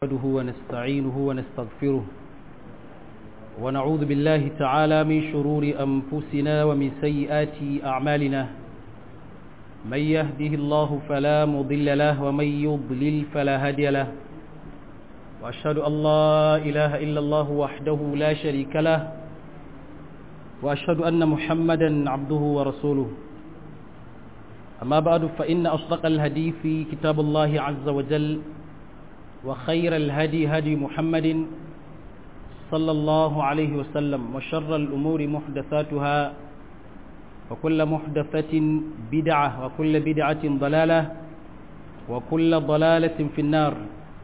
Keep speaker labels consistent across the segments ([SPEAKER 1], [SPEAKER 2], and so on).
[SPEAKER 1] نحمده ونستعينه ونستغفره ونعوذ بالله تعالى من شرور أنفسنا ومن سيئات أعمالنا من يهده الله فلا مضل له ومن يضلل فلا هادي له وأشهد أن لا إله إلا الله وحده لا شريك له وأشهد أن محمدا عبده ورسوله أما بعد فإن أصدق الهدي في كتاب الله عز وجل وخير الهدي هدي محمد صلى الله عليه وسلم وشر الأمور محدثاتها وكل محدثة بدعة وكل بدعة ضلالة وكل ضلالة في النار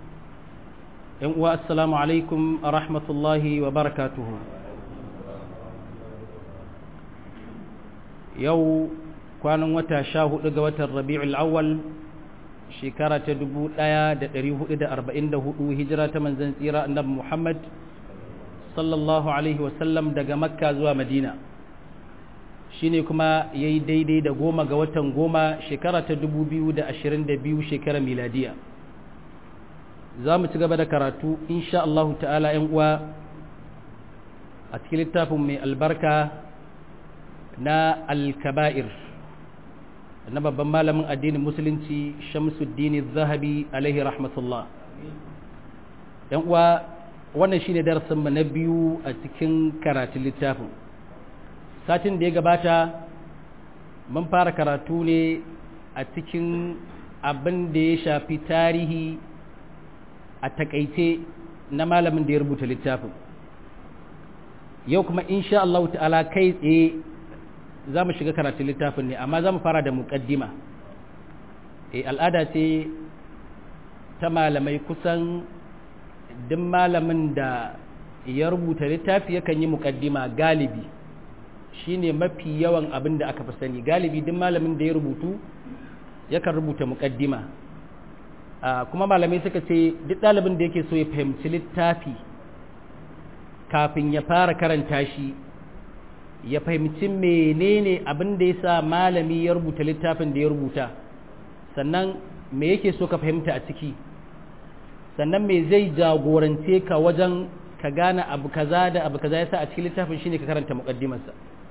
[SPEAKER 1] والسلام عليكم ورحمة الله وبركاته يو kwanan wata sha hudu ga watan rabi'ul awwal shekara ta dubu ɗaya da ɗari hudu da arba'in da hudu hijira ta manzan tsira annabi muhammad sallallahu alaihi wasallam daga makka zuwa madina shine kuma ya yi daidai da goma ga watan goma shekara ta dubu biyu da ashirin da biyu shekara miladiya za mu ci gaba da karatu insha Allahu ta'ala ‘yan uwa a cikin littafin mai albarka na alkaba'ir na babban malamin addinin musulunci shamsuddin zahabi alaihi rahmatullah yan uwa wannan shine darasin mu na biyu a cikin karatun littafin satin da ya gabata mun fara karatu ne a cikin abin da ya shafi tarihi a takaice na malamin da ya rubuta littafin yau kuma insha Allah ta'ala kai tsaye za mu shiga karatun littafin ne amma za mu fara da muƙaddima e al'ada ce ta malamai kusan duk malamin da ya rubuta littafi yakan yi muƙaddima galibi shine mafi yawan abin da aka fi sani galibi duk malamin da ya rubutu yakan rubuta muƙaddima kuma malamai suka ce duk ɗalibin da yake so ya fahimci littafi kafin ya fara karanta shi ya fahimci menene abin da ya sa malami ya rubuta littafin da ya rubuta sannan me yake so ka fahimta a ciki sannan me zai jagorance ka wajen ka gane abu kaza da abu kaza yasa a cikin littafin shine ka karanta muqaddimarsa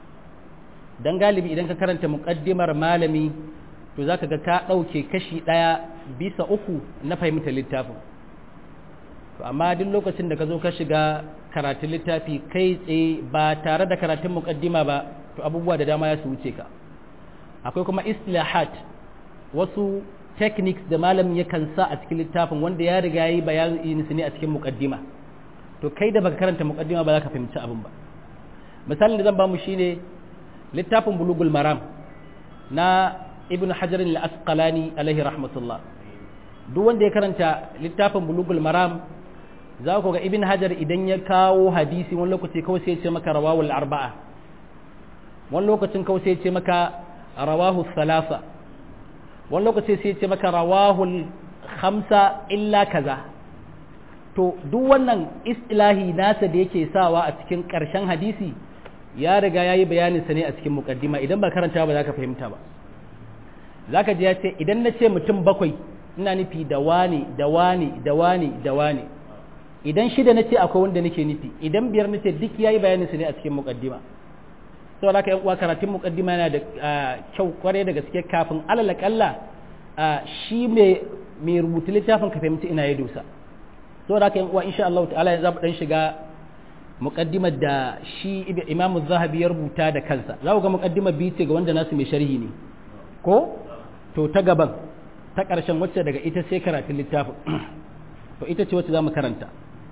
[SPEAKER 1] dan galibi idan ka karanta muqaddimar malami to zaka ga ka dauke kashi daya bisa uku na fahimtar littafin to amma duk lokacin da ka zo ka shiga karatun littafi kai tsaye ba tare da karatun mukaddima ba to abubuwa da dama ya su wuce ka akwai kuma islahat wasu techniques da malamin yakan sa a cikin littafin wanda ya riga yi bayanin su ne a cikin mukaddima to kai da baka karanta mukaddima ba za ka fahimci abin ba misalin da zan ba mu shine littafin bulugul maram na ibn hajar al-asqalani alaihi rahmatullah duk wanda ya karanta littafin bulugul maram za ku ga ibn hajar idan ya kawo hadisi wani lokaci kawai sai ce maka rawahul arba'a wani lokacin kawai sai ce maka rawahu salasa wani lokaci sai ce maka rawahul khamsa illa kaza to duk wannan istilahi nasa da yake sawa a cikin ƙarshen hadisi ya riga ya yi bayanin sa ne a cikin mukaddima idan ba karanta ba za ka fahimta ba za ka ji ya ce idan na ce mutum bakwai ina nufi da wani da wani da wani da wani idan shida na ce akwai wanda nake nufi idan biyar na ce duk ya yi bayanin su ne a cikin mukaddima sau da yan uwa karatun mukaddima yana da kyau kwarai da gaske kafin alal kalla shi mai rubutu littafin ka fahimci ina ya dosa sau da yan uwa insha Allah ta'ala ya zaɓa ɗan shiga mukaddimar da shi imam zahabi ya rubuta da kansa za ku ga mukaddima biyu ce ga wanda nasu mai sharhi ne ko to ta gaban ta ƙarshen wacce daga ita sai karatun littafin to ita ce wacce za mu karanta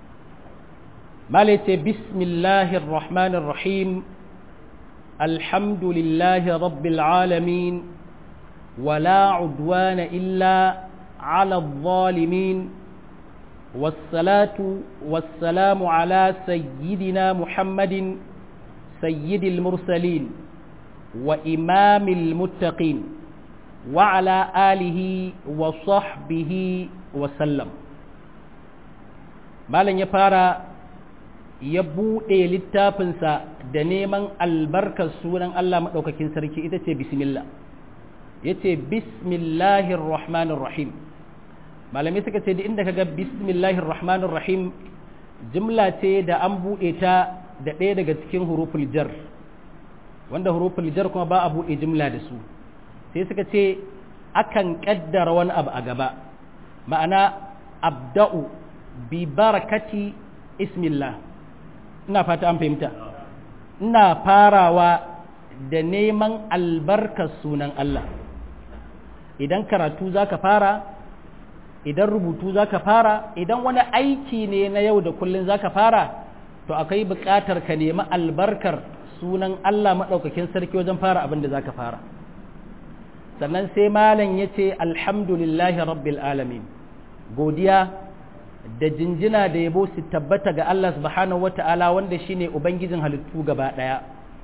[SPEAKER 1] مالك بسم الله الرحمن الرحيم الحمد لله رب العالمين ولا عدوان إلا على الظالمين والصلاة والسلام على سيدنا محمد سيد المرسلين وإمام المتقين وعلى آله وصحبه وسلم مالا يفارى ya buɗe littafinsa da neman albarkar sunan Allah maɗaukakin sarki ita ce bismillah ya ce bismillahir rahmanir rahim malamai suka ce da inda kaga bismillahir rahmanir rahim jimla ce da an buɗe ta da ɗaya daga cikin huruful jar wanda huruful jar kuma ba a buɗe jimla da su sai suka ce akan ƙaddara wani abu a gaba ma'ana abda'u bi barakati ismillah ina fata an fahimta ina farawa da neman albarkar sunan Allah idan karatu zaka fara idan rubutu zaka fara idan wani aiki ne na yau da kullun zaka fara to akwai buƙatar ka nemi albarkar sunan Allah maɗaukakin sarki wajen fara abin da zaka fara sannan sai malam ya ce alhamdulillahi rabbil alamin godiya da jinjina da yabo su tabbata ga Allah subhanahu wata'ala wanda shine ubangijin halittu gaba ɗaya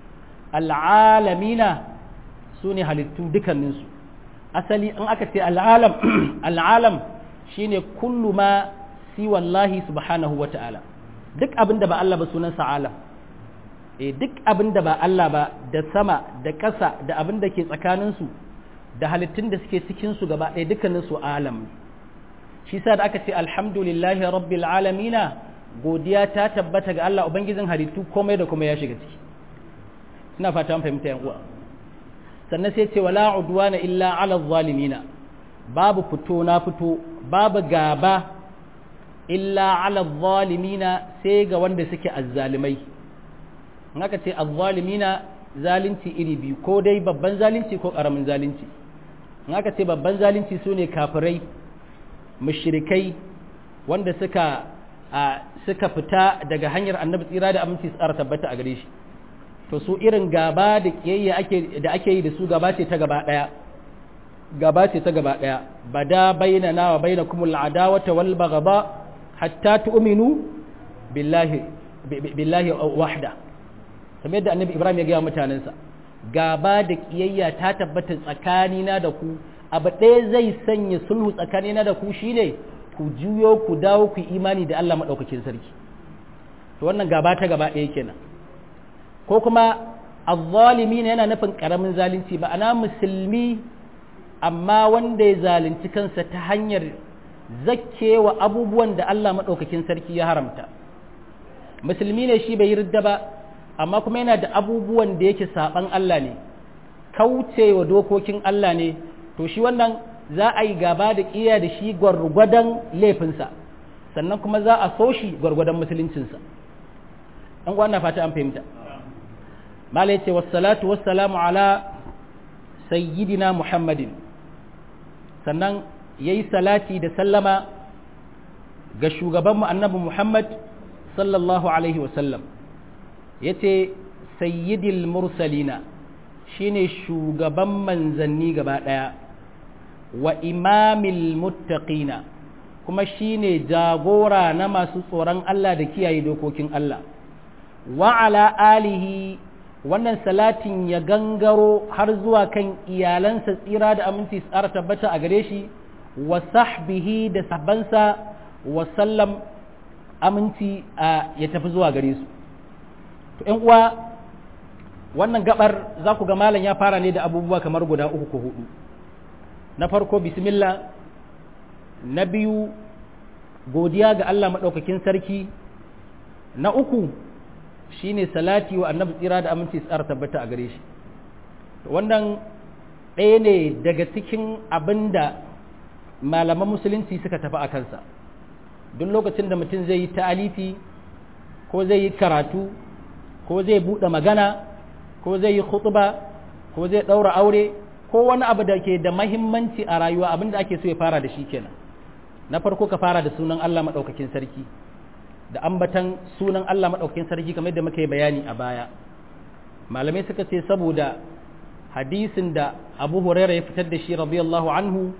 [SPEAKER 1] al'alamina su ne halittu dukanninsu asali in aka ce al'alam al'alam shine kullu ma si wallahi subhanahu wata'ala duk abin da ba Allah ba sunansa alam e duk abin da ba Allah ba da sama da ƙasa da abin da ke tsakaninsu da halittun da suke cikinsu gaba ɗaya dukkaninsu alam shi sa da aka ce alhamdulillahi rabbil alamina godiya ta tabbata ga Allah ubangijin halittu komai da kuma ya shiga ciki ina fata an fahimta yan uwa sannan sai ce wala udwana illa ala zalimina babu fito na fito babu gaba illa ala zalimina sai ga wanda suke azzalimai in aka ce azzalimina zalunci iri biyu ko dai babban zalunci ko karamin zalunci in aka ce babban zalunci su ne kafirai mushrikai wanda suka suka fita daga hanyar annabi tsira da aminci tsara tabbata a gare shi to su irin gaba da kiyayya ake da ake yi da su gaba ce ta gaba daya gaba ce ta gaba daya bada bainana wa bainakum al'adawata wal baghda hatta tu'minu billahi billahi wahda kamar yadda annabi ibrahim ya gaya mutanensa gaba da kiyayya ta tabbata tsakanina da ku abu ɗaya zai sanya sulhu tsakanina da ku shine ku juyo ku dawo ku imani da Allah maɗaukakin sarki to wannan gaba ta gaba ɗaya kenan ko kuma azzalimi ne yana nufin ƙaramin zalunci ba ana musulmi amma wanda ya zalunci kansa ta hanyar zakkewa abubuwan da Allah maɗaukakin sarki ya haramta musulmi ne shi bai yi ridda ba amma kuma yana da abubuwan da yake saban Allah ne kaucewa dokokin Allah ne to shi wannan za a yi gaba da ƙiya da shi gwargwadon laifinsa sannan kuma za a so shi gwargwadon musuluncinsa an gwana fata an fahimta mala yace wassalatu wassalamu ala sayyidina muhammadin sannan yayi salati da sallama ga shugabanmu annabi muhammad sallallahu alaihi wasallam ya ce sayyidil mursalina shine shugaban manzanni gaba ɗaya wa imamil muttaqina kuma shine jagora na masu tsoron Allah da kiyaye dokokin Allah wa ala alihi wannan salatin ya gangaro har zuwa kan iyalansa tsira da aminci tsara tabbata a gare shi wa sahbihi da sabansa wa sallam aminci ya tafi zuwa gare su to ‘yan uwa wannan gabar za ku ga malam ya fara ne da abubuwa kamar guda uku ko hudu na farko bismillah na biyu godiya ga Allah maɗaukakin sarki na uku shine salati wa annabi tsira da aminci tsara tabbata a gare shi wannan ɗaya ne daga cikin abin da malaman musulunci suka tafi a kansa duk lokacin da mutum zai yi ta'alifi ko zai yi karatu ko zai buɗe magana ko zai yi khutba ko zai ɗaura aure ko wani abu da ke da mahimmanci a rayuwa abin da ake so ya fara da shi kenan na farko ka fara da sunan Allah maɗaukakin sarki da ambatan sunan Allah maɗaukakin sarki kamar da muka yi bayani a baya malamai suka ce saboda hadisin da abu huraira ya fitar da shi radiyallahu anhu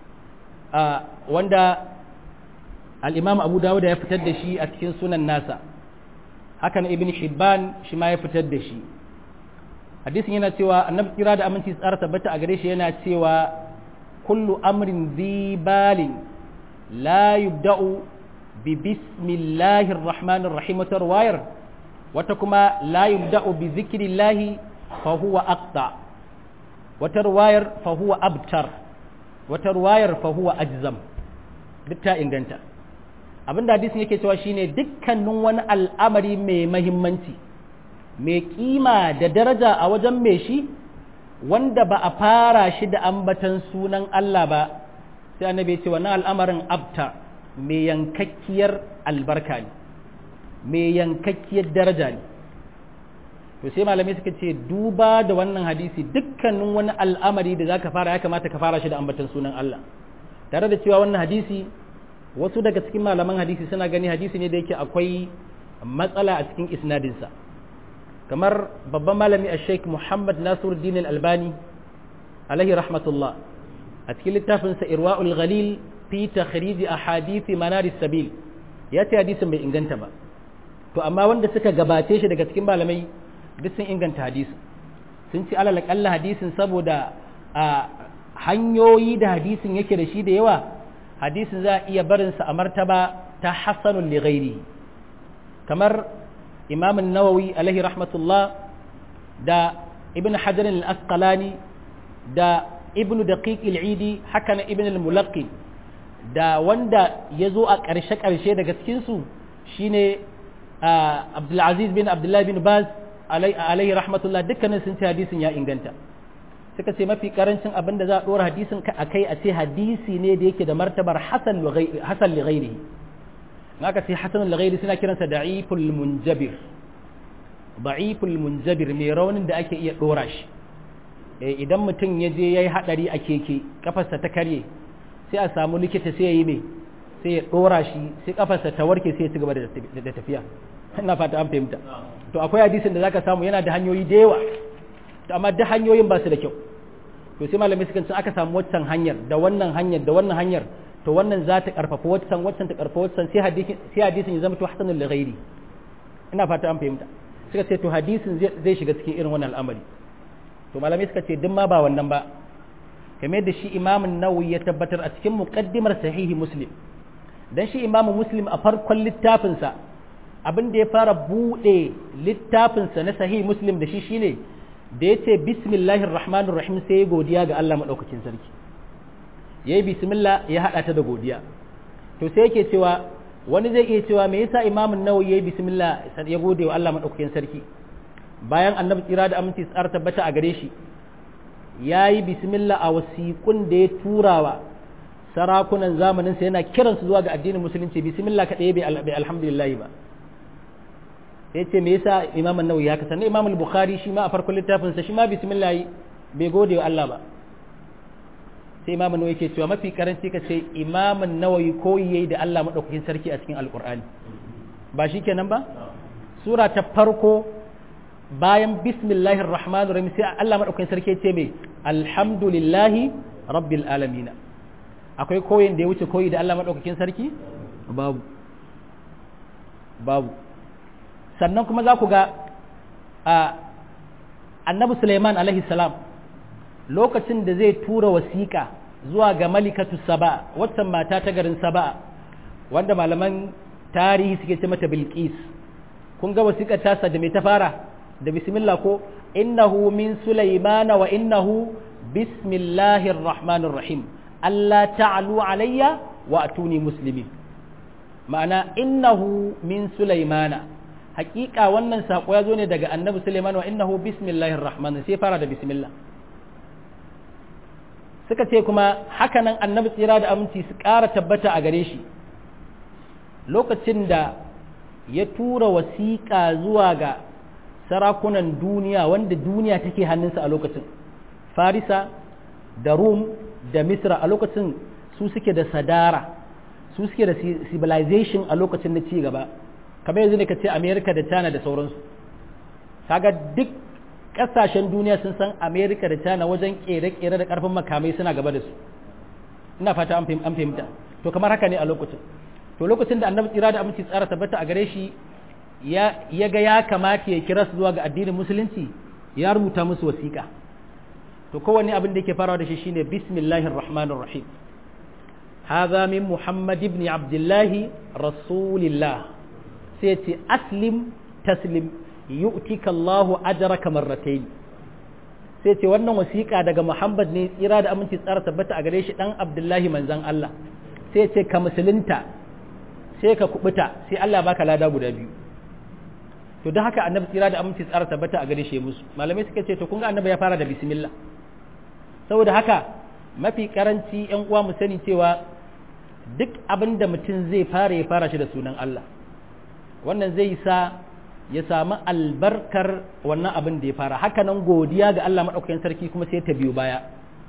[SPEAKER 1] wanda al'imam abu dawuda ya fitar da shi a cikin sunan nasa hakan ibn hibban shi ma ya fitar da shi hadisin yana cewa annabi kira da aminci tsara tabbata a gare shi yana cewa kullu amrin zibalin la yubda'u bi bismillahir rahmanir rahim wata ruwayar wata kuma la yubda'u bi zikrillahi fa huwa aqta wata ruwayar fa huwa abtar wata ruwayar fa huwa ajzam duk ta inganta abin da hadisin yake cewa shine dukkanin wani al'amari mai mahimmanci mai kima da daraja a wajen mai shi wanda ba a fara shi da ambatan sunan Allah ba sai annabi ya ce wannan al'amarin abta mai yankakkiyar albarka ne mai yankakkiyar daraja ne to sai malamai suka ce duba da wannan hadisi dukkanin wani al'amari da zaka fara ya kamata ka fara shi da ambatan sunan Allah tare da cewa wannan hadisi wasu daga cikin malaman hadisi suna gani hadisi ne da yake akwai matsala a cikin isnadinsa kamar babban malami a sheik muhammad nasiruddin al-albani alaihi rahmatullah a cikin littafinsa irwa'ul ghalil fi takhrij ahadithi manaris sabil ya ce hadisin bai inganta ba to amma wanda suka gabace shi daga cikin malamai duk sun inganta hadisi sun ci alal kalla hadisin saboda a hanyoyi da hadisin yake da shi da yawa hadisin za a iya barinsa a martaba ta hasanun li ghairi kamar imam nawawi alaihi rahmatullah da ibn hajar al-asqalani da ibn daqiq al-idi haka na ibn al-mulaqqi da wanda ya zo a ƙarshe-ƙarshe daga cikinsu shine abdulaziz bin abdullahi bin baz alaihi rahmatullah dukkanin sun ce hadisin ya inganta suka ce mafi karancin abin da za a ɗora hadisin a kai a ce hadisi ne da yake da martabar hasan li ghairihi na ka ce hasan li ghairi suna kiransa da'iful munjabir da'iful munjabir mai raunin da ake iya ɗora shi idan mutum ya je ya yi haɗari a keke kafarsa ta karye sai a samu likita sai ya yi mai sai ya ɗora shi sai kafarsa ta warke sai ya ci gaba da tafiya ina fata an fahimta to akwai hadisin da zaka samu yana da hanyoyi da yawa to amma duk hanyoyin ba su da kyau to sai malamai suka ce aka samu waccan hanyar da wannan hanyar da wannan hanyar to wannan za ta karfafa waccan waccan ta karfafa waccan sai hadisin sai hadisin ya zama to hasanul ghairi ina fata an fahimta suka ce to hadisin zai shiga cikin irin wannan al'amari to malamai suka ce duk ma ba wannan ba kamar da shi imamun nawawi ya tabbatar a cikin muqaddimar sahihi muslim dan shi imamu muslim a farkon littafinsa abin da ya fara buɗe littafinsa na sahihi muslim da shi shine da ya ce bismillahir rahmanir rahim sai ya godiya ga Allah maɗaukakin sarki ya yi bismillah ya haɗa ta da godiya to sai yake cewa wani zai iya cewa me yasa imamun nawawi ya yi bismillah ya gode wa Allah maɗaukakin sarki bayan annabi tsira da aminci tsara tabbata a gare shi ya yi bismillah a wasiƙun da ya turawa sarakunan zamaninsa yana kiransu zuwa ga addinin musulunci bismillah kaɗai bai alhamdulillah ba sai ce me yasa imam an-nawawi haka sannan imam al-bukhari shi ma a farkon littafin sa shi ma bismillah bai gode wa Allah ba sai imam an-nawawi yake cewa mafi karanci ka ce imam an-nawawi koyi yayi da Allah madaukakin sarki a cikin alqur'ani ba shi kenan ba sura ta farko bayan bismillahir rahmanir rahim sai Allah madaukakin sarki ya ce me alhamdulillahi rabbil alamin akwai koyin da ya wuce koyi da Allah madaukakin sarki babu babu sannan kuma za ku ga annabi Suleiman alaihi salam lokacin da zai tura wasiƙa zuwa ga malikatu saba waccan mata ta garin saba wanda malaman tarihi suke ce mata bilqis kun ga wasiƙar tasa da mai ta fara da bismillah ko innahu min sulaimana wa innahu bismillahir rahmanir rahim Allah ta'alu alayya wa atuni muslimin ma'ana innahu min sulaimana hakika wannan sako ya zo ne daga annabi Sulaiman wa innahu bismillahir rahman sai fara da bismillah suka ce kuma hakanan annabi tsira da aminci su ƙara tabbata a gare shi lokacin da ya tura wasiƙa zuwa ga sarakunan duniya wanda duniya take hannunsa a lokacin farisa da rum da misra a lokacin su suke da sadara su suke da civilization a lokacin na ci gaba kamar yanzu ne ka ce amerika da china da sauransu kaga duk kasashen duniya sun san amerika da china wajen kere-kere da karfin makamai suna gaba da su ina fata an fahimta to kamar haka ne a lokacin to lokacin da annabi tsira da aminci tsara tabbata a gare shi ya ga ya kamata ya kira su zuwa ga addinin musulunci ya rubuta musu wasiƙa to kowanne abin da yake farawa da shi shine bismillahir rahmanir rahim hadha min muhammad ibn abdullah rasulillah sai ce aslim taslim yu'tika Allahu ajraka marratayn sai ce wannan wasiƙa daga Muhammad ne tsira da aminci tsara tabbata a gare shi dan Abdullahi manzon Allah sai ya ce ka musulunta sai ka kubuta sai Allah baka lada guda biyu to don haka annabi tsira da aminci tsara tabbata a gare shi musu malamai suka ce to kun ga annabi ya fara da bismillah saboda haka mafi karanci yan uwa mu sani cewa duk abin da mutum zai fara ya fara shi da sunan Allah wannan zai sa ya samu albarkar wannan abin da ya fara haka nan godiya ga Allah madaukakin sarki kuma sai ta biyo baya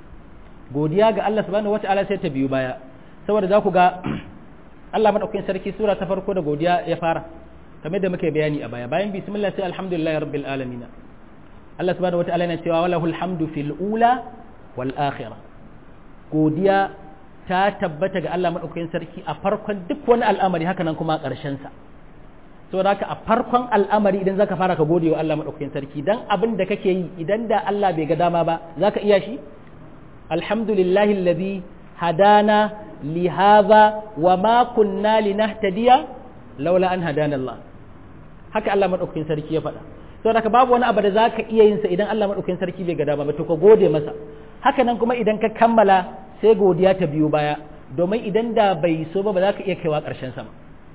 [SPEAKER 1] godiya ga Allah subhanahu wataala sai ta biyo baya saboda za ku ga Allah madaukakin sarki sura ta farko da godiya ya fara kamar da muke bayani a baya bayan bismillah sai alhamdulillah rabbil alamin Allah subhanahu wataala yana cewa walahul hamdu fil ula wal akhirah godiya ta tabbata ga Allah madaukakin sarki a farkon duk wani al'amari haka nan kuma a ƙarshen sa saboda haka a farkon al'amari idan zaka fara ka gode wa Allah madaukakin sarki dan abin da kake yi idan da Allah bai ga dama ba zaka iya shi alhamdulillahi alladhi hadana li hadha wa ma kunna linahtadiya laula an hadana Allah haka Allah madaukakin sarki ya faɗa to haka babu wani abu da zaka iya yin sa idan Allah madaukakin sarki bai ga dama ba to ka gode masa haka nan kuma idan ka kammala sai godiya ta biyo baya domin idan da bai so ba ba za ka iya kaiwa ƙarshen sa ba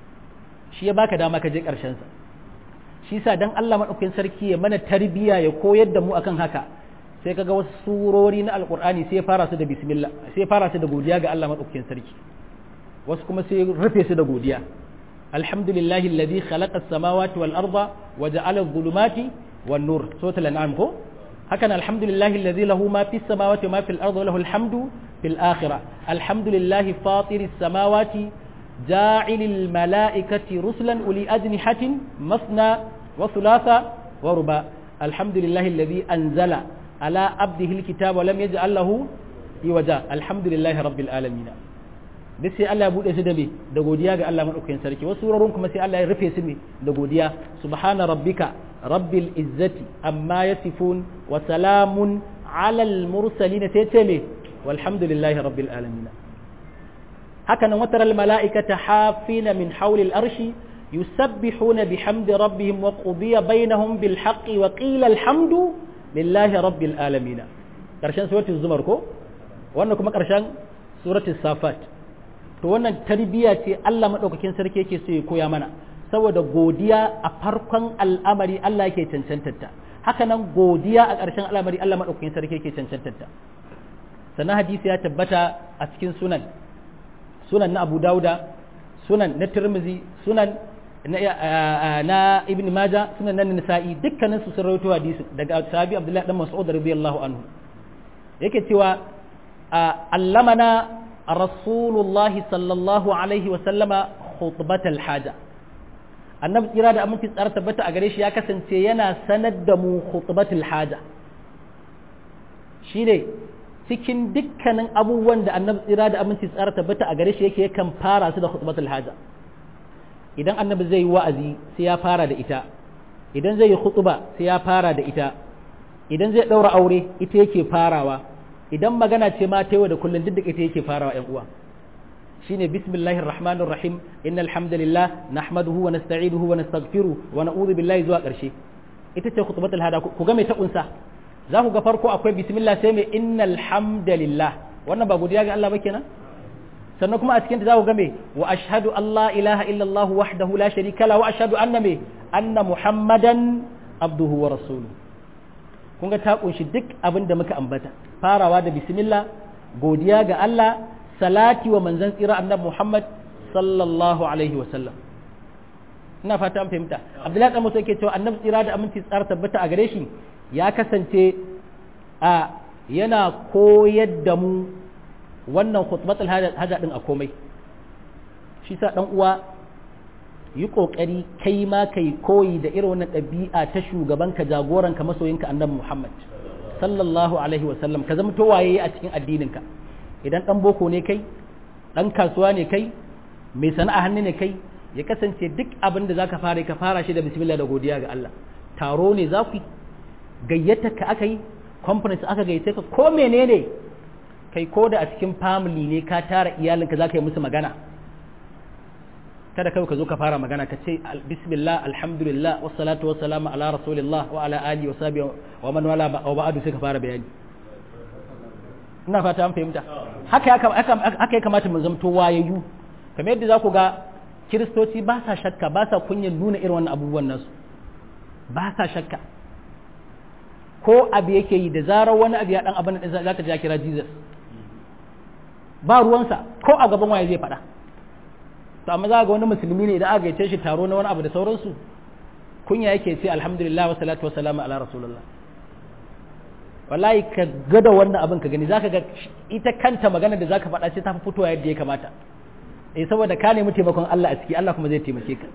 [SPEAKER 1] shi ya baka dama ka je ƙarshen sa shi sa dan Allah madaukakin sarki ya mana tarbiya ya koyar da mu akan haka sai kaga wasu surori na alqur'ani sai fara su da bismillah sai fara su da godiya ga Allah madaukakin sarki wasu kuma sai rufe su da godiya alhamdulillahi alladhi khalaqa as-samawati wal arda wa ja'ala adh-dhulumati wan nur suratul an'am ko hakan alhamdulillahi alladhi lahu ma fis samawati wa ma fil ardi wa lahu alhamdu fil akhirah alhamdulillahi fatiris samawati ja'ilil malaikati rusulan uli ajnihatin masna wa thulatha wa ruba alhamdulillahi alladhi anzala ala abdihi alkitaba wa lam yaj'al lahu iwaja alhamdulillahi rabbil alamin duk sai Allah ya bude su da me da godiya ga Allah madaukakin sarki wasu wuraren kuma sai Allah ya rufe su me da godiya subhana rabbika rabbil izzati amma yasifun wa salamun alal mursalin sai ce me walhamdulillahi rabbil alamin haka nan wataral mala'ikata hafina min hawlil arshi yusabbihuna bihamdi rabbihim wa qudiya bainahum bil haqqi wa qila alhamdu lillahi rabbil alamin karshen suratul zumar ko wannan kuma karshen suratul safat to wannan tarbiya ce Allah madaukakin sarki yake so ya koya mana saboda godiya a farkon al'amari Allah yake cancantarta haka nan godiya a ƙarshen al'amari Allah madaukakin sarki yake cancantarta sannan hadisi ya tabbata a cikin sunan sunan na Abu Dauda sunan na Tirmidhi sunan na Ibn Majah sunan na Nisa'i dukkanin su sun rawaito hadisi daga sahabi Abdullah dan Mas'ud radiyallahu anhu yake cewa allamana rasulullahi sallallahu alaihi wa sallama khutbatal haja annabi tsira da aminci tsara tabbata a gare shi ya kasance yana sanar da mu khutbatul haja shine cikin dukkanin abubuwan da annabi tsira da aminci tsara tabbata a gare shi yake yakan fara su da khutbatul haja idan annabi zai yi wa'azi sai ya fara da ita idan zai yi khutba sai ya fara da ita idan zai daura aure ita yake farawa idan magana ce ma ta yau da kullun duk da ita yake farawa ƴan uwa shine bismillahir rahmanir rahim innal hamdalillah nahmaduhu wa nasta'inuhu wa nastaghfiruh wa na'udhu billahi zuwa ƙarshe ita ce khutbatul hada ku ga mai ta kunsa za ku ga farko akwai bismillah sai mai innal hamdalillah wannan ba godiya ga Allah ba kenan sannan kuma a cikin ta za ku ga mai wa ashhadu an la ilaha illallah wahdahu la sharika la wa ashhadu anna mai anna muhammadan abduhu wa rasuluhu kun ga ta kunshi duk abin da muka ambata farawa da bismillah godiya ga Allah salati wa manzon tsira annabi Muhammad sallallahu alaihi wa sallam ina fata an fahimta Abdullahi dan Musa yake cewa annabi tsira da aminci tsara tabbata a gare shi ya kasance a yana koyar da mu wannan khutbatul haja din a komai shi sa dan uwa yi kokari kai ma kai koyi da irin wannan ɗabi'a ta shugabanka jagoranka masoyinka annabi Muhammad sallallahu alaihi wa sallam ka zama to waye a cikin addininka idan dan boko ne kai dan kasuwa ne kai mai sana'a hannu ne kai ya kasance duk abin da zaka fara ka fara shi da bismillah da godiya ga Allah taro ne za ku gayyata ka aka yi conference aka gayyace ka ko menene kai ko da a cikin family ne ka tara iyalinka zaka yi musu magana kada kai ka zo ka fara magana ka ce bismillah alhamdulillah wassalatu wassalamu ala rasulillah wa ala alihi wa sahbihi wa man wala wa ba'du sai ka fara bayani ina fata an fahimta haka ya kamata mu zamto wayayyu kamar yadda za ku ga kiristoci ba sa shakka ba sa kunyan nuna irin wannan abubuwan nasu ba sa shakka ko abu yake yi da zarar wani abu ya dan abin da za ka ja kira Jesus ba ruwansa ko a gaban waye zai faɗa to amma za ga wani musulmi ne idan aka gaice shi taro na wani abu da sauransu kunya yake ce alhamdulillah wa salatu wa salamu ala rasulullah wallahi ka gada wannan abin ka gani zaka ga ita kanta magana da zaka faɗa ce ta fi fitowa yadda ya kamata eh saboda ka nemi taimakon Allah a ciki Allah kuma zai taimake ka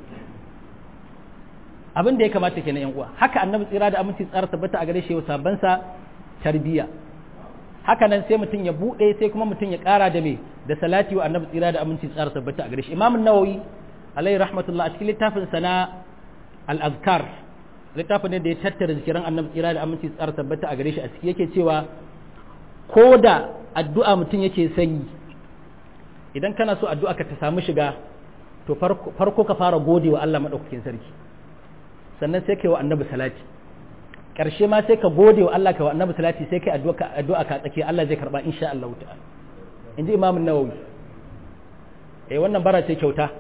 [SPEAKER 1] abin da ya kamata kenan yan uwa haka annabi tsira da aminci tsara tabbata a gare shi wa sabansa tarbiya haka nan sai mutum ya bude sai kuma mutum ya kara da me da salati wa annabi tsira da aminci tsara tabbata a gare shi imam an-nawawi alaihi rahmatullah a cikin littafin sana al-azkar littafin ne da ya tattara zikiran annabi tsira da aminci tsara tabbata a gare shi a ciki yake cewa ko da addu'a mutum yake sanyi idan kana so addu'a ka ta samu shiga to farko ka fara gode wa Allah madaukakin sarki sannan sai kai wa annabi salati ƙarshe ma sai ka gode wa Allah ka wa annabi salati sai kai addu'a addu'a ka tsake Allah zai karba insha Allah ta'ala inji Imam an-Nawawi eh wannan bara ce kyauta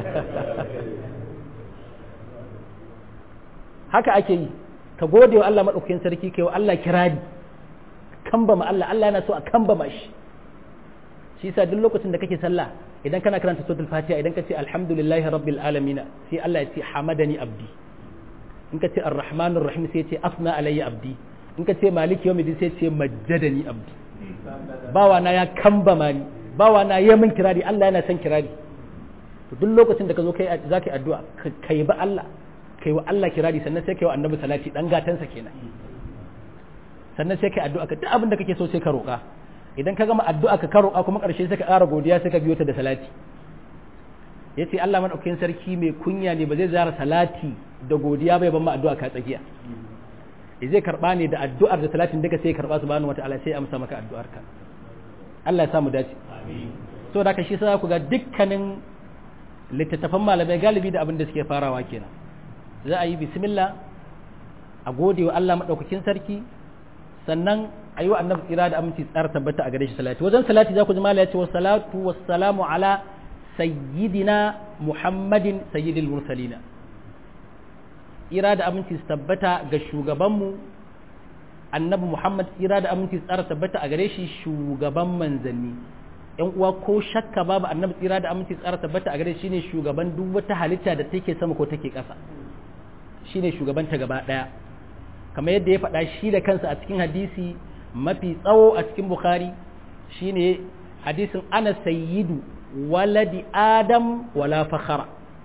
[SPEAKER 1] haka ake yi ka gode wa Allah madaukakin sarki kai wa Allah kirari kambama Allah Allah yana so a kambama shi shi yasa duk lokacin da kake sallah idan kana karanta suratul fatiha idan ka ce alhamdulillahi rabbil alamin sai Allah ya ce hamadani abdi in ka ce arrahmanir rahim sai ce afna alayya abdi in ka ce maliki yawmiddin sai ce majjadani abdi bawa na ya kambama ni bawa na ya min kirari Allah yana son kirari to duk lokacin da ka zo kai zaka yi addu'a kai ba Allah kai wa Allah kirari sannan sai kai wa annabi salati dan gatansa kenan sannan sai kai addu'a ka duk abin da kake so sai ka roƙa idan ka gama addu'a ka ka roƙa kuma ƙarshe sai ka ƙara godiya sai ka biyo ta da salati yace Allah madaukakin sarki mai kunya ne ba zai zara salati da godiya bai ban ma addu'a ka tsakiya zai karba ne da addu'ar da salatin duka sai karba subhanahu wataala sai amsa maka addu'ar ka Allah ya samu dace amin so da ka shi sai ku ga dukkanin littattafan malamai galibi da abin da suke farawa kenan za a yi bismillah a gode wa Allah madaukakin sarki sannan a yi wa annabi tsira da aminci tsara tabbata a gare shi salati wajen salati za ku ji mala ya ce wa salatu wa salamu ala sayyidina muhammadin sayyidil mursalina tsira da aminci su tabbata ga shugabanmu annabi muhammad tsira da aminci tsara tabbata a gare shi shugaban manzanni yan uwa ko shakka babu annabi tsira da aminci tsara tabbata a gare shi ne shugaban duk wata halitta da take sama ko take ƙasa shine shugabanta gaba ɗaya kamar yadda ya faɗa shi da kansa a cikin hadisi mafi tsawo a cikin bukhari shine hadisin ana sayyidu waladi adam wala fakhara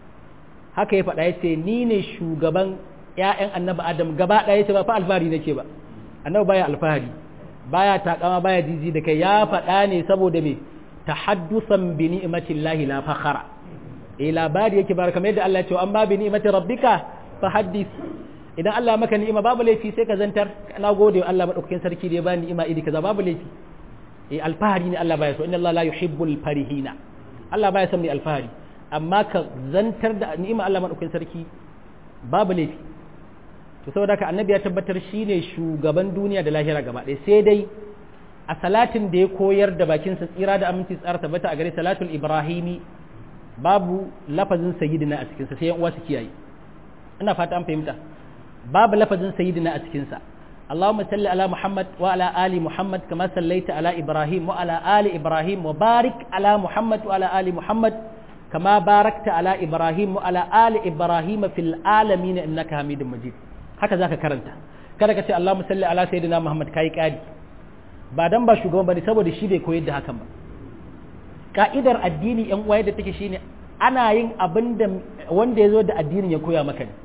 [SPEAKER 1] haka ya faɗa yace ni ne shugaban ƴaƴan annabi adam gaba ɗaya yace ba fa alfahari nake ba annabi baya alfahari baya takama baya jiji da kai ya faɗa ne saboda me tahaddusan bi ni'matillahi la fakhara eh labari yake bar kamar yadda Allah ya ce amma bi ni'mati rabbika fa haddith idan Allah maka ni'ima babu laifi sai ka zantar na gode wa Allah madaukakin sarki da ya bani ni'ima iri kaza babu laifi eh alfahari ne Allah baya so inna Allah la yuhibbul farihina Allah baya son mai alfahari amma ka zantar da ni'ima Allah madaukakin sarki babu laifi to saboda haka annabi ya tabbatar shine shugaban duniya da lahira gaba ɗaya sai dai a salatin da ya koyar da bakin sa tsira da aminci tsara tabbata a gare salatul ibrahimi babu lafazin sayyidina a cikin sa sai yan uwa su kiyaye ina fata an fahimta babu lafazin sayyidina a cikin sa اللهم صل على محمد وعلى آل محمد كما صليت على إبراهيم وعلى آل إبراهيم وبارك على محمد وعلى آل محمد كما باركت على إبراهيم وعلى آل إبراهيم في العالمين إنك حميد مجيد هكذا كرنتا kada ka ce Allah musalli ala sayyidina Muhammad kai kadi ba dan ba shugaban bane saboda shi bai koyar da hakan ba ka'idar addini yan uwaye da take shine ana yin abin da wanda ya zo da addinin ya koya maka ne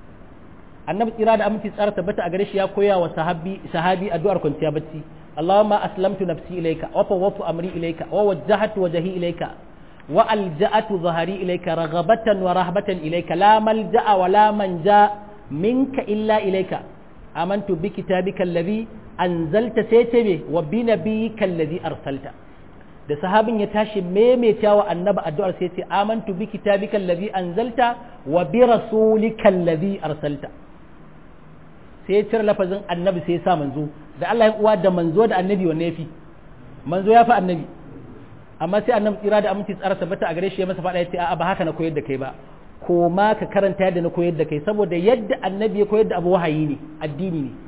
[SPEAKER 1] annabi tsira da aminci tsara tabbata a gare shi ya koya wa sahabi sahabi addu'ar kwanciya bacci Allahumma aslamtu nafsi ilayka wa fawwatu amri ilayka wa wajjahtu wajhi ilayka wa alja'atu dhahri ilayka raghabatan wa rahbatan ilayka la malja'a wa la manja minka illa ilayka amantu bi kitabika alladhi anzalta saytabi wa bi nabiyyika alladhi arsalta da sahabin ya tashi maimaita wa annabi addu'ar sai ce amantu bi kitabika alladhi anzalta wa bi rasulika alladhi arsalta sai ya cire lafazin annabi sai ya sa manzo da Allah ya uwa da manzo da annabi wanne yafi manzo ya fi annabi amma sai annabi tsira da aminci tsara tabbata a gare shi ya masa faɗa ya ce a'a ba haka na koyar da kai ba ko ma ka karanta yadda na koyar da kai saboda yadda annabi ya koyar da abu wahayi ne addini ne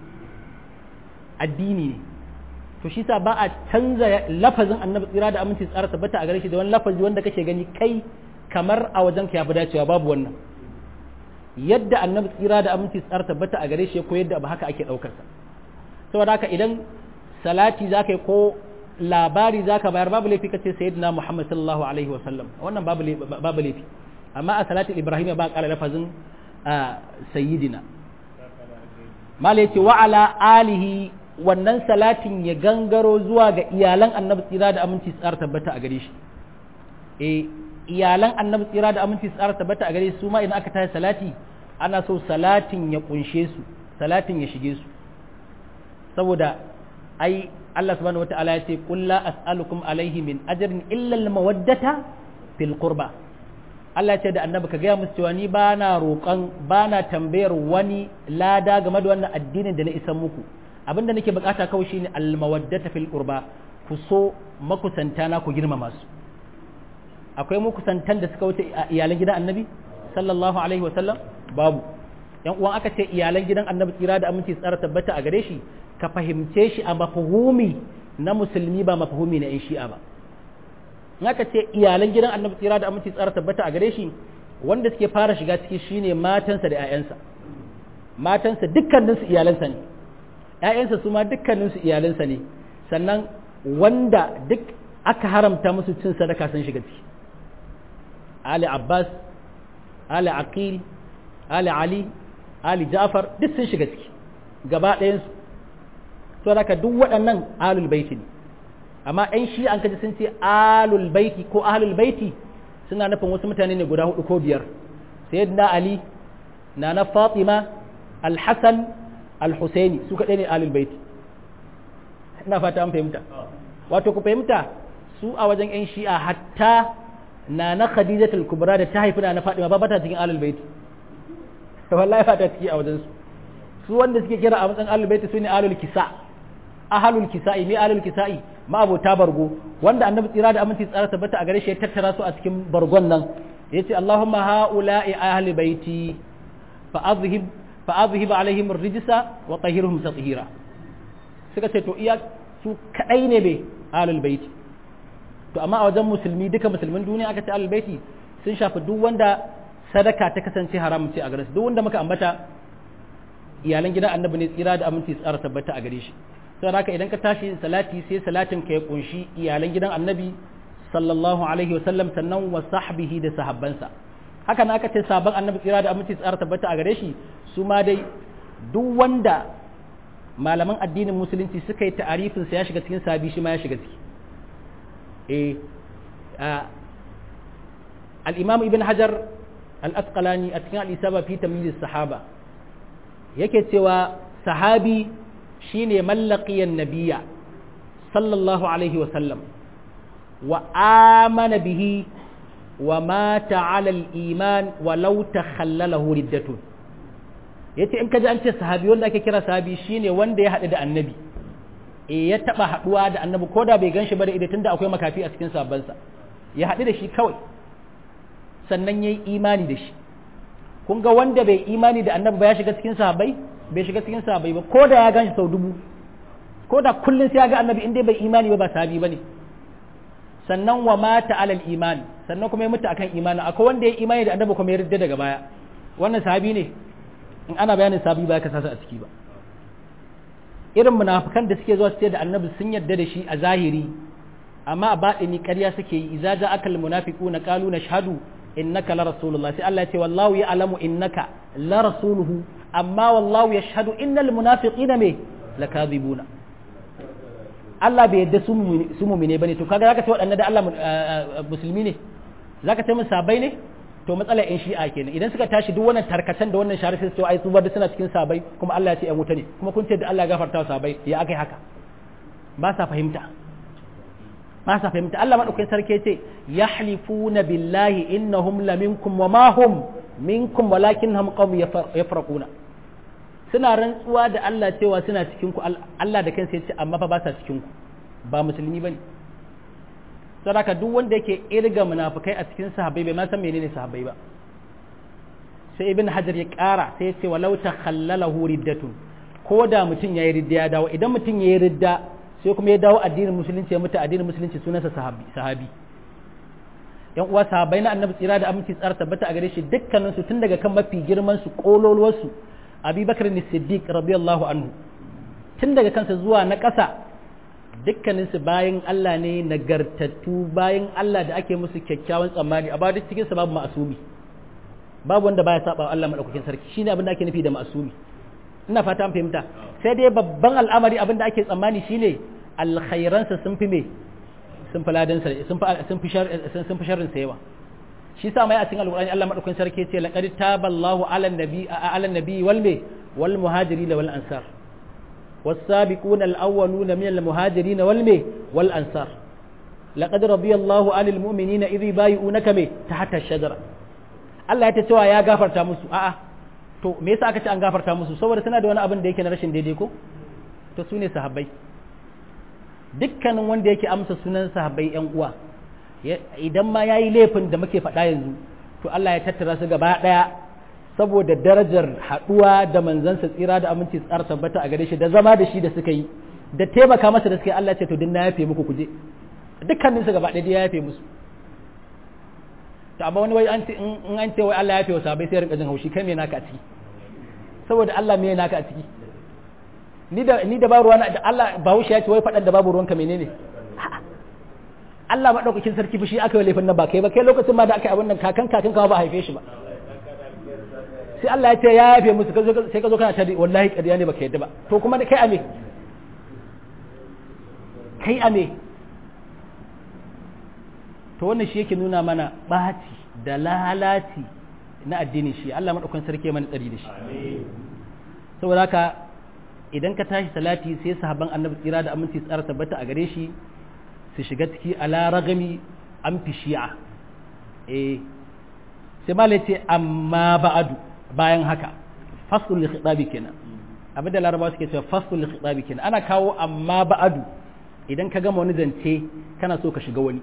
[SPEAKER 1] addini ne to shi sa ba a canza lafazin annabi tsira da aminci tsara tabbata a gare shi da wani lafazi wanda kake gani kai kamar a wajen ka ya fi dacewa babu wannan yadda annabi tsira da aminci tsara tabbata a gare shi ya koyar da abu haka ake ɗaukar sa saboda haka idan salati za ka yi ko labari za ka bayar babu laifi kace sayyidina muhammad sallallahu alaihi wa sallam wannan babu babu laifi amma a salatin ibrahim ba ƙara lafazin sayyidina mala yace wa ala alihi wannan salatin ya gangaro zuwa ga iyalan annabi tsira da aminci tsara tabbata a gare shi eh iyalan annabi tsira da aminci tsara tabbata a gare su ma idan aka tashi salati ana so salatin ya kunshe su salatin ya shige su saboda ai Allah subhanahu wata'ala ya ce qul la as'alukum alaihi min ajrin illa al mawaddata fil qurba Allah ce da annabi ka gaya musu cewa ni ba na roƙon ba na tambayar wani lada game da wannan addinin da na isan muku abinda nake bukata kawai shine almawaddata fil qurba ku so makusanta na ku girmama su akwai makusantan da suka wuce iyalan gidan annabi sallallahu alaihi wasallam babu yan uwan aka ce iyalan gidan annabi tsira da aminci tsara tabbata a gare shi ka fahimce shi a mafhumi na musulmi ba mafhumi na yan shi'a ba in aka ce iyalan gidan annabi tsira da aminci tsara tabbata a gare shi wanda suke fara shiga ciki shine matansa da 'ya'yansa matansa dukkaninsu iyalansa ne 'ya'yansa su ma dukkaninsu iyalansa ne sannan wanda duk aka haramta musu cin sadaka sun shiga ciki ali abbas ali aqil ali ali ali ja'far duk sun shiga ciki gaba ɗayansu to haka duk waɗannan alul baiti ne amma ɗan shi an kaji sun ce alul baiti ko ahlul baiti suna nufin wasu mutane ne guda hudu ko biyar sayyidina ali na na fatima alhassan alhusaini su kaɗai ne alul baiti ina fata an fahimta wato ku fahimta su a wajen yan shi'a hatta na na khadijatul kubra da ta haifi na na fatima ba bata cikin alul baiti wallahi ba ta ciki a wajen su su wanda suke kira a matsayin alul baiti su ne alul kisa ahalul kisa'i me ahalul kisa'i ma abota bargo wanda annabi tsira da aminci tsara tabbata a gare shi ya tattara su a cikin bargon nan yace Allahumma haula'i ahli baiti fa azhib fa azhib alaihim ar-rijsa wa tahhirhum tatheera suka ce to iya su kadai ne be ahlul baiti to amma a wajen musulmi duka musulmin duniya aka ce ahlul baiti sun shafi duk wanda sadaka ta kasance haramun ce a gare su duk wanda muka ambata iyalan gidan annabi ne tsira da aminci tsara tabbata a gare shi sai haka idan ka tashi salati sai salatin ka ya kunshi iyalan gidan annabi sallallahu alaihi wasallam sannan wa sahbihi da sahabbansa haka na aka ce sabon annabi tsira da aminci tsara tabbata a gare shi su ma dai duk wanda malaman addinin musulunci suka yi ta'arifin sa ya shiga cikin sabi shi ma ya shiga ciki eh al-imam ibn hajar al-asqalani a cikin al-isaba fi tamyiz sahaba yake cewa sahabi shine mallaqiyan nabiyya sallallahu alaihi wa sallam wa amana bihi wa mata ala al-iman walau takhallalahu riddatun yace in kaji an ce sahabi wanda ake kira sahabi shine wanda ya haɗu da annabi e ya taba haɗuwa da annabi ko da bai ganshi ba da idan tunda akwai makafi a cikin sabansa ya haɗu da shi kawai sannan yayi imani da shi kun ga wanda bai imani da annabi ba ya shiga cikin sahabbai bai shiga cikin sahabbai ba ko da ya ganshi sau dubu ko da kullun sai ya ga annabi in dai bai imani ba ba sahabi bane sannan wa mata alal iman sannan kuma ya mutu akan imani akwai wanda ya imani da annabi kuma ya ridda daga baya wannan sahabi ne in ana bayanin sahabi ba ka sasa a ciki ba irin munafikan da suke zuwa su ce da annabi sun yarda da shi a zahiri amma a baɗini ƙarya suke yi idza ja'aka al munafiquna qalu nashhadu innaka la rasulullah sai Allah ya ce wallahu ya'lamu innaka la rasuluhu amma wallahu yashhadu innal munafiqina me lakadhibuna Allah bai yadda su mumine bane to kaga zaka ce waɗannan da Allah musulmi ne zaka ce mun sabai ne to matsalar yan shi'a kenan idan suka tashi duk wannan tarkacen da wannan shari'a sai ai su bar suna cikin sabai kuma Allah ya ce yan wuta ne kuma kun ce da Allah ya gafarta wa sabai ya akai haka ba sa fahimta ba sa fahimta Allah madaukakin sarki ce yahlifuna billahi innahum laminkum wa ma hum minkum walakinnahum qawm yafraquna suna rantsuwa da Allah cewa suna cikin ku Allah da kansa ya ce amma fa ba sa cikin ku ba musulmi bane sadaka duk wanda yake irga munafikai a cikin sahabbai bai ma san menene sahabbai ba sai ibn hajar ya ƙara sai ya ce walau takhallalahu riddatun ko da mutum yayi ridda ya dawo idan mutum yayi ridda sai kuma ya dawo addinin musulunci ya mutu addinin musulunci sunansa sahabi sahabi yan uwa sahabbai na annabi tsira da aminci tsara tabbata a gare shi dukkanin su tun daga kan mafi girman su kololuwar su abubakar ne siddiq radiyallahu anhu tun daga kansa zuwa na ƙasa dukkanin su bayan Allah ne nagartattu bayan Allah da ake musu kyakkyawan tsammani a ba duk cikin su babu ma'asumi babu wanda baya saba Allah madaukakin sarki shine abin da ake nufi da ma'asumi ina fata an fahimta sai dai babban al'amari abin da ake tsammani shine alkhairansa sun fi me sun fi ladansa sun fi sun fi sun fi sharrin sa yawa shi sa mai a cikin alqur'ani Allah madaukakin sarki ce laqad taballahu ala nabi ala nabi wal me wal muhajirin wal ansar والسابقون الأولون من المهاجرين والمي والأنصار لقد رضي الله عن المؤمنين إذ يبايعونك مي تحت الشجرة Allah ya ta cewa ya gafarta musu a'a to me yasa aka ce an gafarta musu saboda suna da wani abin da yake na rashin daidai ko to su ne sahabbai dukkanin wanda yake amsa sunan sahabbai yan uwa idan ma yayi laifin da muke faɗa yanzu to Allah ya tattara su gaba ɗaya saboda darajar haɗuwa da manzansa tsira da aminci tsara tabbata a gare shi da zama da shi da suka yi da taimaka masa da suka yi Allah ce to din na yafe muku kuje dukkanin su gaba ɗaya ya yafe musu to amma wani wai an ce in an ce wai Allah ya yafe wa sahabbai sai rinka jin haushi kai me naka a ciki saboda Allah me naka a ciki ni da ni da ba ruwa da Allah ba wuce ya ce wai faɗan da babu ruwanka menene Allah madaukakin sarki fushi aka yi laifin nan ba kai ba kai lokacin ma da aka yi abin nan kakan kakan ka ba haife shi ba sai Allah ya ce ya yafe musu sai ka zo kana tari wallahi ƙarya ne baka yadda ba to kuma da kai ame kai ame to wannan shi yake nuna mana ɓaci da lalaci na addinin shi Allah maɗaukan sarki mana tsari da shi saboda haka idan ka tashi salati sai sahabban annabi tsira da aminci tsara tabbata a gare shi su shiga ciki ala ragami an fi shi'a eh sai malai ce amma ba'adu bayan haka fasul khitabi kenan abinda larabawa suke cewa fasul khitabi kenan ana kawo amma ba'adu idan ka gama wani zance kana so ka shiga wani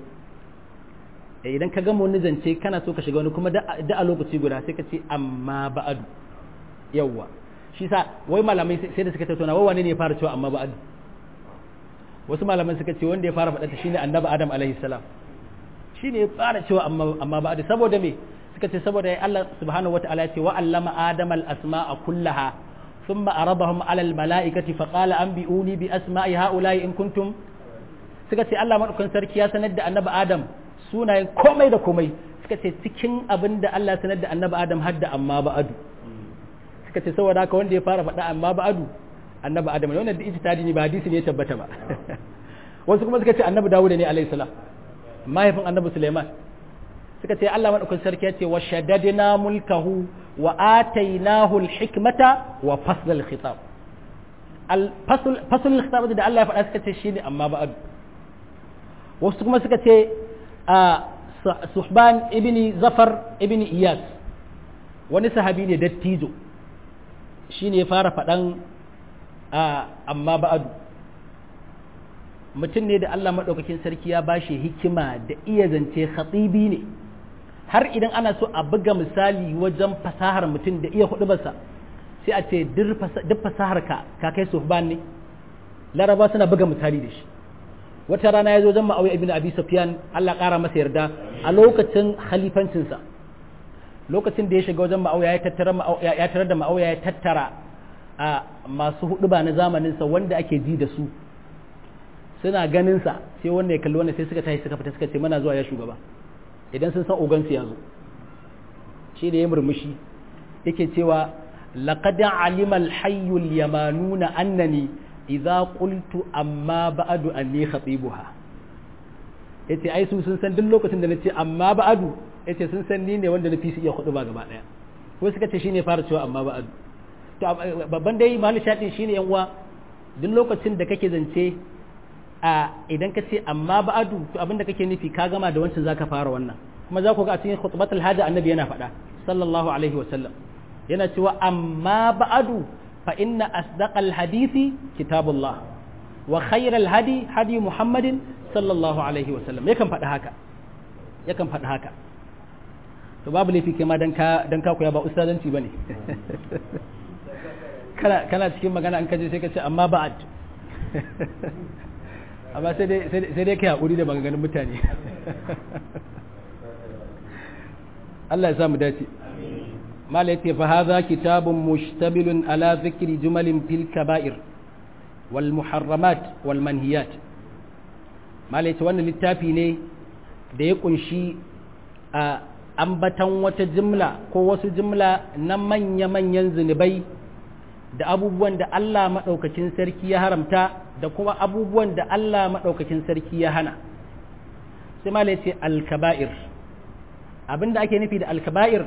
[SPEAKER 1] idan ka gama wani zance kana so ka shiga wani kuma da a lokaci guda sai ka ce amma ba'adu yawwa shi sa wai malamai sai da suka tattauna wai wane ne ya fara cewa amma ba'adu wasu malaman suka ce wanda ya fara faɗa shine annabi adam alaihi salam shine ya fara cewa amma amma ba'adu saboda me suka ce saboda Allah subhanahu wata'ala ya ce wa allama adama al-asma'a kullaha thumma aradahum 'ala al-mala'ikati fa qala anbi'uni bi asma'i ha'ula'i in kuntum suka ce Allah madaukakin sarki ya sanar da annabi Adam sunayen komai da komai suka ce cikin abin da Allah sanar da annabi Adam hadda amma ba'adu suka ce saboda haka wanda ya fara faɗa amma ba'adu annabi Adam ne wannan da ijtihadi ne ba hadisi ne ya tabbata ba wasu kuma suka ce annabi Dawud ne alayhi salam mahaifin annabi Sulaiman suka ce Allah madaukakin sarki ya ce wa shaddadna mulkahu wa atainahu al-hikmata wa fasl al-khitab al-fasl fasl al-khitab da Allah ya faɗa suka ce shine amma ba'adu wasu kuma suka ce suhban ibn zafar ibn iyas wani sahabi ne dattijo shine ya fara faɗan amma ba'adu mutum ne da Allah maɗaukakin sarki ya bashi hikima da iya zance khatibi ne har idan ana so a buga misali wajen fasahar mutum da iya hudubarsa sai a ce duk fasahar ka ka kai suhban ne laraba suna buga misali da shi wata rana ya zo zan ma'auya ibn abi sufyan Allah ƙara masa yarda a lokacin khalifancinsa lokacin da ya shiga wajen ma'auya ya tattara ya tarar da ma'auya ya tattara a masu huduba na zamaninsa wanda ake ji da su suna ganinsa sai wanda ya kalli wannan sai suka tashi suka fita suka ce mana zuwa ya shugaba idan sun san ogansu ya zo shi da ya murmushi yake cewa laqad alima al-hayy al-yamanuna annani idza qultu amma ba'du anni khatibuha yace ai su sun san duk lokacin da nace amma ba'du yace sun san ni ne wanda nafi su iya hudu ba gaba daya ko suka ce shine fara cewa amma ba'du to babban dai mahallin shaɗin shine yan uwa duk lokacin da kake zance a idan ka ce amma ba'adu to abinda kake nufi ka gama da wancan zaka fara wannan kuma za ku ga a cikin khutbatul hajj annabi yana faɗa sallallahu alaihi wa sallam yana cewa amma ba'adu fa inna asdaqal hadisi kitabullah wa khairal hadi hadi muhammadin sallallahu alaihi wa sallam yakan faɗi haka yakan faɗi haka to babu laifi kai ma dan ka dan ka koya ba ustazanci bane kana kana cikin magana an kaje sai ka ce amma ba'ad amma sai dai sai dai kai hakuri da maganganun mutane Allah ya sa mu dace mala yace fa hadha kitabun mushtabilun ala dhikri jumalin fil kaba'ir wal muharramat wal manhiyat mala yace wannan littafi ne da ya kunshi a ambatan wata jimla ko wasu jimla na manya-manyan zunubai da abubuwan da Allah maɗaukakin sarki ya haramta da kuma abubuwan da Allah maɗaukakin sarki ya hana sai mala yace al-kaba'ir abinda ake nufi da al-kaba'ir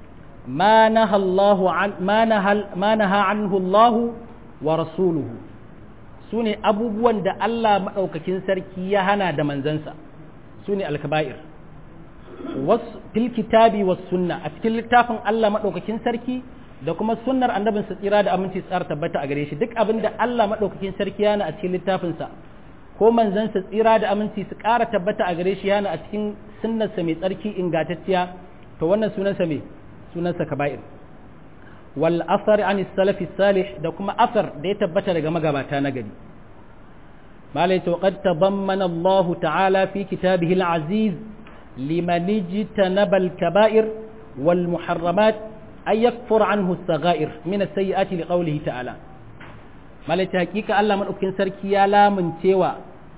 [SPEAKER 1] ma naha Allahu an ma naha anhu Allah wa rasuluhu sune abubuwan da Allah maɗaukakin sarki ya hana da manzansa sune al-kaba'ir was fil kitabi was sunna a cikin littafin Allah maɗaukakin sarki da kuma sunnar annabin sa tsira da aminci tsara tabbata a gare shi duk abin da Allah madaukakin sarki yana a cikin littafin sa ko manzon sa tsira da aminci su ƙara tabbata a gare shi yana a cikin sunnar sa mai tsarki ingantacciya to wannan sunan sa me sunan sa kaba'ir wal asar an salaf salih da kuma asar da ya tabbata daga magabata na gari malai to qad tabammana Allah ta'ala fi kitabihi al-aziz liman ijtanaba al-kaba'ir wal muharramat أن يكفر عنه الصغائر من السيئات لقوله تعالى مالك حقيقة الله من أكين سركي يا لا من تيوى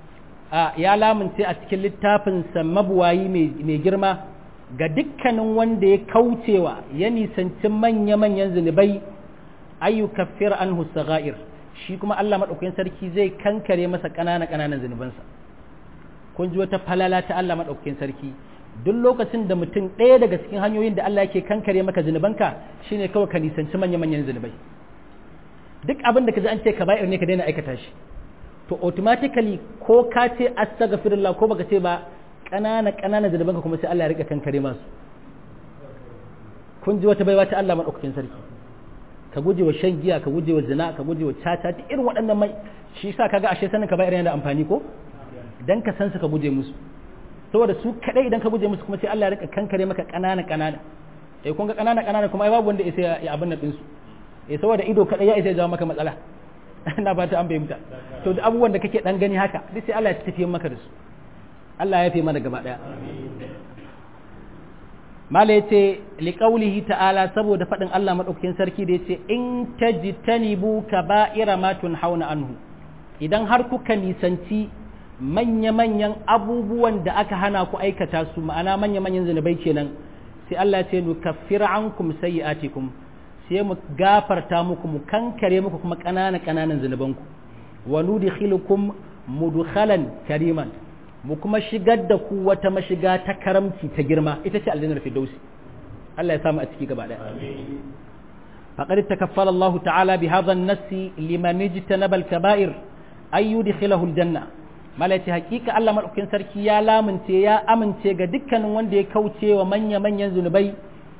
[SPEAKER 1] يا لا من تي أتكل littafin mabuwayi mai girma ga dukkanin wanda ya kaucewa ya nisanci manya-manyan zunubai ayu kaffir anhu saga'ir shi kuma Allah maɗaukakin sarki zai kankare masa ƙananan-ƙananan zunubansa kun ji wata falala ta Allah maɗaukakin sarki duk lokacin da mutum ɗaya daga cikin hanyoyin da Allah yake kankare maka zunubanka shine kawai ka nisanci manya-manyan zunubai duk abin da ka ji an ce ka bayar ne ka daina aikata shi to automatically ko ka ce astaghfirullah ko baka ce ba ƙanana ƙanana zunubanka kuma sai Allah ya rika kankare masu kun ji wata baiwa ta Allah madaukakin sarki ka guje wa shan giya ka guje wa zina ka guje wa caca duk irin waɗannan mai shi yasa kaga ashe sanin ka bayar yana da amfani ko dan ka san su ka guje musu saboda su kadai idan ka guje musu kuma sai Allah ya rika kankare maka kanana kanana eh kun ga kanana kanana kuma ai babu wanda isa ya abin nan dinsu eh saboda ido kadai ya isa ya jawo maka matsala ina fata an fahimta to da abubuwan da kake dan gani haka duk sai Allah ya tafiye maka da su Allah ya fi mana gaba daya mala yace liqaulihi ta'ala saboda fadin Allah madaukakin sarki da yace in tajtanibu kaba'ira ma tunhauna anhu idan har kuka nisanci manya-manyan abubuwan da aka hana ku aikata su ma'ana manya-manyan zunubai kenan sai Allah ya ce nu kaffira ankum sayyi'atikum sai mu gafarta muku mu kankare muku kuma ƙananan ƙananan zunubanku wa nudkhilukum mudkhalan kariman mu kuma shigar da ku wata mashiga ta karamci ta girma ita ce aljannar firdausi Allah ya samu a ciki gaba daya faqad takaffala Allah ta'ala bi hadha an-nass liman ijtanaba al-kaba'ir ay yudkhilahu al-janna malaci hakika Allah maɗaukin sarki ya lamunce ya amince ga dukkanin wanda ya kauce wa manya-manyan zunubai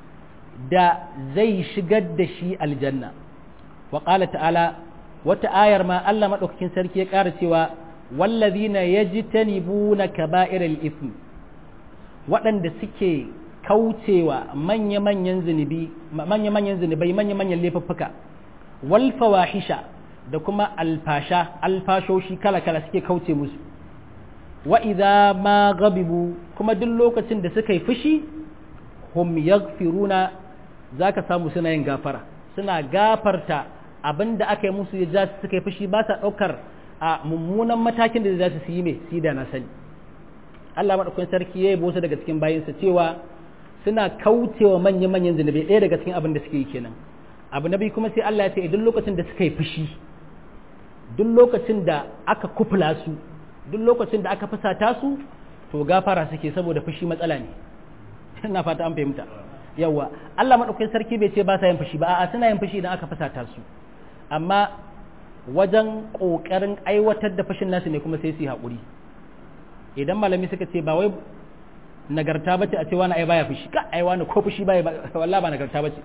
[SPEAKER 1] da zai shigar da shi aljanna wa ƙala ta'ala wata ayar ma Allah maɗaukakin sarki ya ƙara cewa wallazina yajtanibuna kaba'iral ism waɗanda suke kaucewa manya-manyan zunubi manya-manyan zunubai manya-manyan laifuffuka wal fawahisha da kuma alfasha alfashoshi kala-kala suke kauce musu wa idza ma gabibu kuma duk lokacin da suka yi fushi hum yaghfiruna zaka samu suna yin gafara suna gafarta abinda aka yi musu ya ja suka yi fushi ba sa daukar a mummunan matakin da za su yi mai si da na sani Allah madaukakin sarki ya yi bosa daga cikin bayinsa cewa suna kaucewa manya-manyan zunubai ɗaya daga cikin abin da suke yi kenan abu na biyu kuma sai Allah ya ce duk lokacin da suka yi fushi duk lokacin da aka kufula su duk lokacin da aka fusata su to gafara suke saboda fushi matsala ne ina fata an fahimta yawa Allah madaukakin sarki bai ce ba sa yin fushi ba a'a suna yin fushi idan aka fusata su amma wajen kokarin aiwatar da fushin nasu ne kuma sai su yi haƙuri idan malami suka ce ba wai nagarta bace a ce wani ai baya fushi ka ai wani ko fushi baya wallahi ba nagarta bace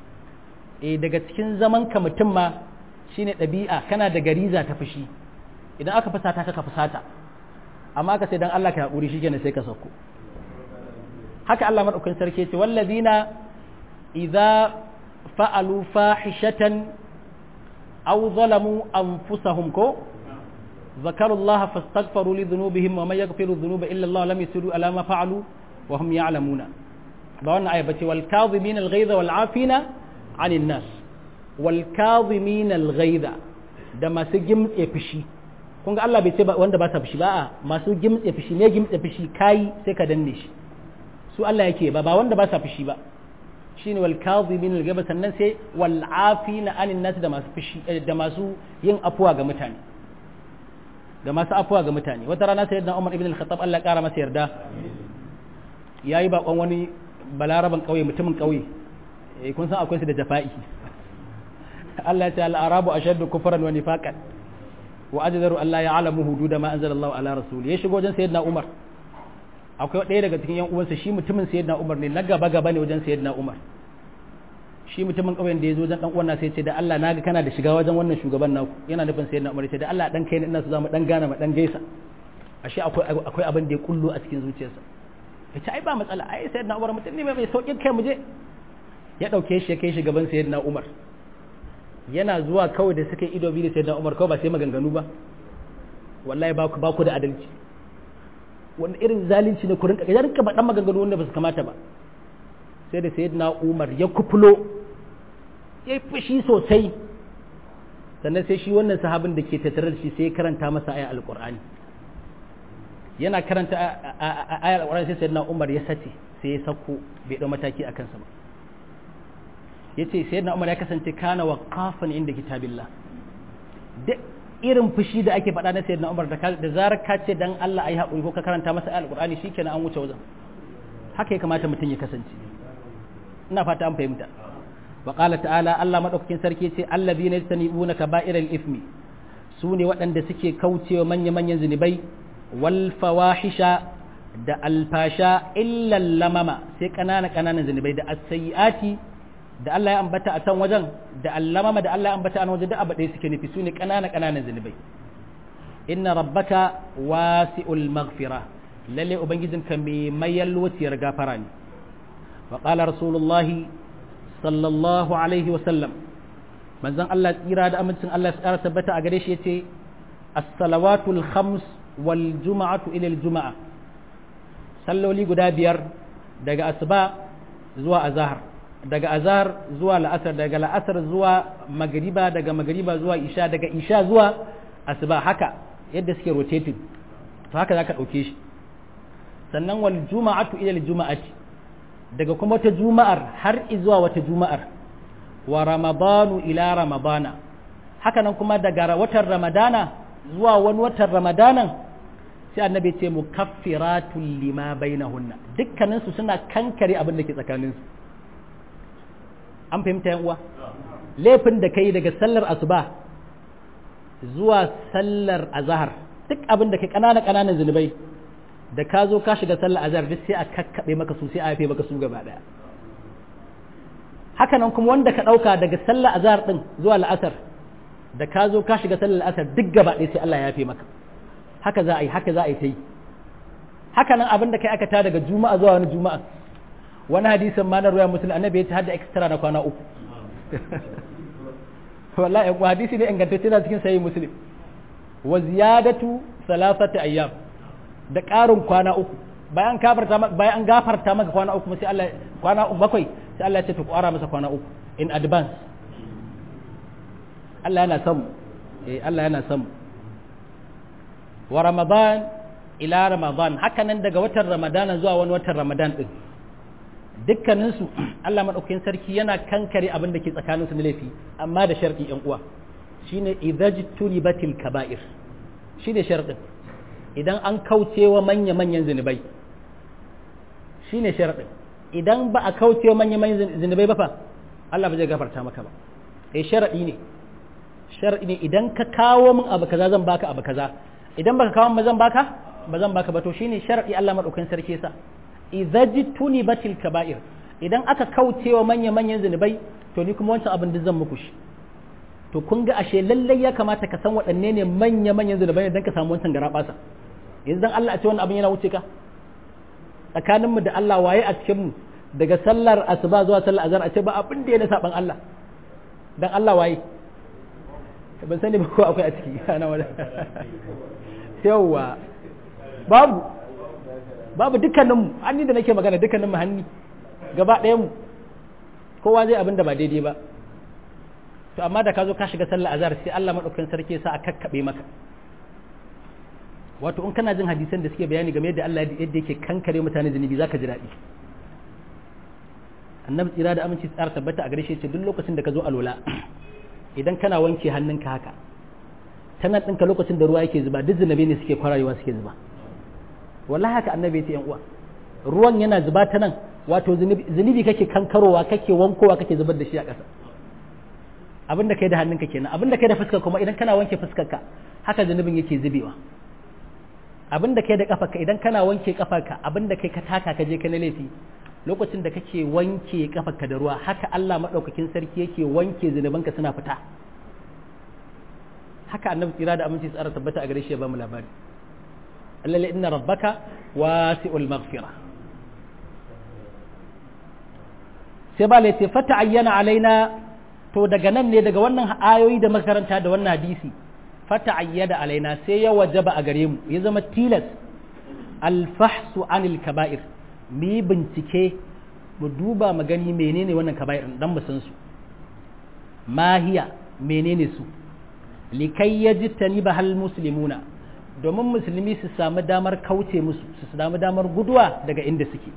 [SPEAKER 1] eh daga cikin zaman ka mutum ma shine ɗabi'a kana da gariza ta fushi idan aka fusata ka ka fusata amma ka sai dan Allah ka haƙuri shikenan sai ka sauko haka Allah madaukakin sarki ce wallazina idza fa'alu fahishatan aw zalamu anfusahum ko ذكروا الله فاستغفروا لذنوبهم ومن يغفر الذنوب الا الله لم يسروا على ما فعلوا وهم يعلمون بوانا آية بتي والكاظمين الغيظ والعافين عن الناس والكاظمين الغيظ da masu gimtse fushi kun ga Allah bai ce wanda ba sa fushi ba masu gimtse fushi ne gimtse fushi kai sai ka danne shi su Allah yake ba ba wanda ba sa fushi ba shine wal kadhimin al ghaiba sannan sai wal afina anin nas da masu fushi da masu yin afuwa ga mutane da masu afuwa ga mutane wata rana sayyidina Umar ibn al-Khattab Allah kara masa yarda yayi bakon wani balaraban kauye mutumin kauye eh kun san akwai su da jafa'i Allah ya ce al-arabu ashaddu kufran wa nifaqan wa ajdaru an la ya'lamu hudud ma anzala Allah ala rasul ya shigo wajen sayyidina Umar akwai ɗaya daga cikin yan uwansa shi mutumin sayyidina Umar ne na gaba gaba ne wajen sayyidina Umar shi mutumin ƙauyen da ya zo wajen dan uwan sai ce da Allah naga kana da shiga wajen wannan shugaban naku yana nufin sayyidina Umar ce da Allah dan kai ne ina so zamu dan gana mu dan gaisa ashe akwai akwai abin da ya kullu a cikin zuciyarsa yace ai ba matsala ai sayyidina Umar mutum ne mai saukin kai mu je ya dauke shi ya kai shi gaban sayyidina Umar yana zuwa kawai da suka ido biyu da sayyidina Umar kawai ba sai maganganu ba wallahi ba ku ba ku da adalci wanda irin zalunci ne ku rinka ya rinka dan maganganu wanda ba su kamata ba sai da sayyidina Umar ya kufulo ya yi fushi sosai sannan sai shi wannan sahabin da ke tattare da shi sai ya karanta masa ayar alkur'ani yana karanta ayar alkur'ani sai sayyidina Umar ya sace sai ya sako bai dau mataki a kansa ba yace sayyidina Umar ya kasance kana waqafan inda kitabillah duk irin fushi da ake faɗa na sayyidina Umar da da zarar ka ce dan Allah ayi haƙuri ko ka karanta masa ayar alkur'ani shikenan an wuce wajen haka ya kamata mutum ya kasance ina fata an fahimta وقال تعالى الله مدوكين sarki ce allazina yastanibuna kaba'iral ithmi sune waɗanda suke kaucewa manya manyan zinubai wal fawahisha da alfasha illa lamama sai kanana kananan zinubai da as-sayyiati da Allah ya ambata a can wajen da allamama da Allah ya ambata a wajen da abu ɗaya suke nufi sune kanana kananan zinubai inna rabbaka wasi'ul maghfira lalle ubangijinka mai mayalwaciyar gafara ne wa qala rasulullahi sallallahu alaihi wasallam manzon Allah tsira da amincin Allah ya tsara tabbata a gare shi yace as-salawatul khams wal juma'atu ila al-juma'a salloli guda biyar daga asuba zuwa azhar daga azhar zuwa la'asar daga la'asar zuwa magriba daga magriba zuwa isha daga isha zuwa asuba haka yadda suke rotating to haka zaka dauke shi sannan wal juma'atu ila al-juma'ati daga kuma wata juma'ar har zuwa wata juma'ar wa ramadanu ila ramadana haka nan kuma daga watan ramadana zuwa wani watan ramadanan sai annabi ce mu kaffiratul lima bainahunna dukkanin su suna kankare abin da ke tsakanin su an fahimta yan uwa laifin da kai daga sallar asuba zuwa sallar azhar duk abin da kai kanana kananan zunubai da ka zo ka shiga sallar azhar duk sai a kakkaɓe maka su sai a yafe maka su gaba daya haka nan kuma wanda ka ɗauka daga sallar azhar din zuwa la'asar da ka zo ka shiga sallar la'asar duk gaba ɗaya sai Allah ya yafe maka haka za a yi haka za a yi ta yi haka nan abin da kai aka ta daga juma'a zuwa wani juma'a wani hadisin ma na ruwa musulun annabi ya ta hada extra na kwana uku wallahi ko hadisi ne ingantacce na cikin sahih muslim wa ziyadatu salasati ayyam da ƙarin kwana uku bayan gafarta maka bayan an gafarta maka kwana uku sai Allah kwana bakwai sai Allah ya ce to ƙara masa kwana uku in advance Allah yana son eh Allah yana son wa ramadan ila ramadan haka nan daga watan ramadana zuwa wani watan ramadan din dukkaninsu Allah maɗaukakin sarki yana kankare abin da ke tsakaninsu na laifi amma da sharɗi ‘yan uwa shine idajtuni batil kaba'ir shine sharɗin idan an kaucewa manya-manyan zunubai shine sharɗin idan ba a kaucewa manya-manyan zunubai ba fa Allah ba zai gafarta maka ba eh sharaɗi ne sharaɗi ne idan ka kawo min abu kaza zan baka abu kaza idan baka kawo min zan baka ba zan baka ba to shine sharaɗi Allah maɗaukakin sarki sa idajtuni batil kaba'ir idan aka kaucewa manya-manyan zunubai to ni kuma wancan abin da zan muku shi to kun ga ashe lallai ya kamata ka san waɗanne ne manya manyan zunubai don ka samu wancan gara ɓasa yanzu dan Allah a ce wannan abin yana wuce ka tsakaninmu da Allah waye a cikin mu daga sallar asuba zuwa sallar azhar a ce ba abin da ya na saban Allah dan Allah waye ban sani ba ko akwai a ciki ana wala yawa babu babu dukkanin mu hanni da nake magana dukkanin mu hanni gaba ɗayan mu kowa zai abin da ba daidai ba to amma da ka zo ka shiga sallar azhar sai Allah madaukakin sarki sa a kakkabe maka wato in kana jin hadisan da suke bayani game da Allah yadda yake kankare mutane zunubi zaka ji daɗi annabi tsira da aminci tsara tabbata a gare shi ce duk lokacin da ka zo alola idan kana wanke hannunka haka tana ɗinka lokacin da ruwa yake zuba duk zunubi ne suke kwararewa suke zuba wallahi haka annabi ya ce yan uwa ruwan yana zuba ta nan wato zunubi kake kankarowa kake wankowa kake zubar da shi a ƙasa abin da kai da hannunka kenan abin da kai da fuskar kuma idan kana wanke fuskarka haka zunubin yake zubewa abin da kai da kafarka idan kana wanke kafarka abin da kai ka taka ka je ka na laifi lokacin da kake wanke kafarka da ruwa haka Allah madaukakin sarki yake wanke zunubanka suna fita haka annabi tsira da aminci tsara tabbata a gare shi ya ba mu labari Allah inna rabbaka wasi'ul maghfira sai ba laifi fata ayyana alaina to daga nan ne daga wannan ayoyi da makaranta da wannan hadisi fata ayyada alaina sai ya wajaba a gare mu ya zama tilas alfahsu anil kaba'ir mu yi bincike mu duba mu gani menene wannan kaba'ir dan mu san su mahiya menene su likai yajtani bahal muslimuna domin musulmi su samu damar kauce musu su samu damar guduwa daga inda suke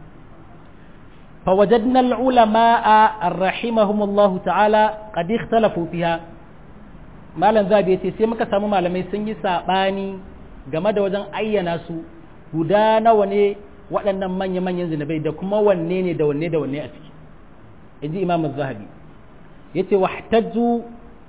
[SPEAKER 1] فوجدنا العلماء رحمهم الله تعالى قد اختلفوا فيها malam zabi yace sai muka samu malamai sun yi sabani game da wajen ayyana su guda nawa ne waɗannan manya manyan zinabai da kuma wanne ne da wanne da wanne a ciki inji imam az-zahabi yace wahtajju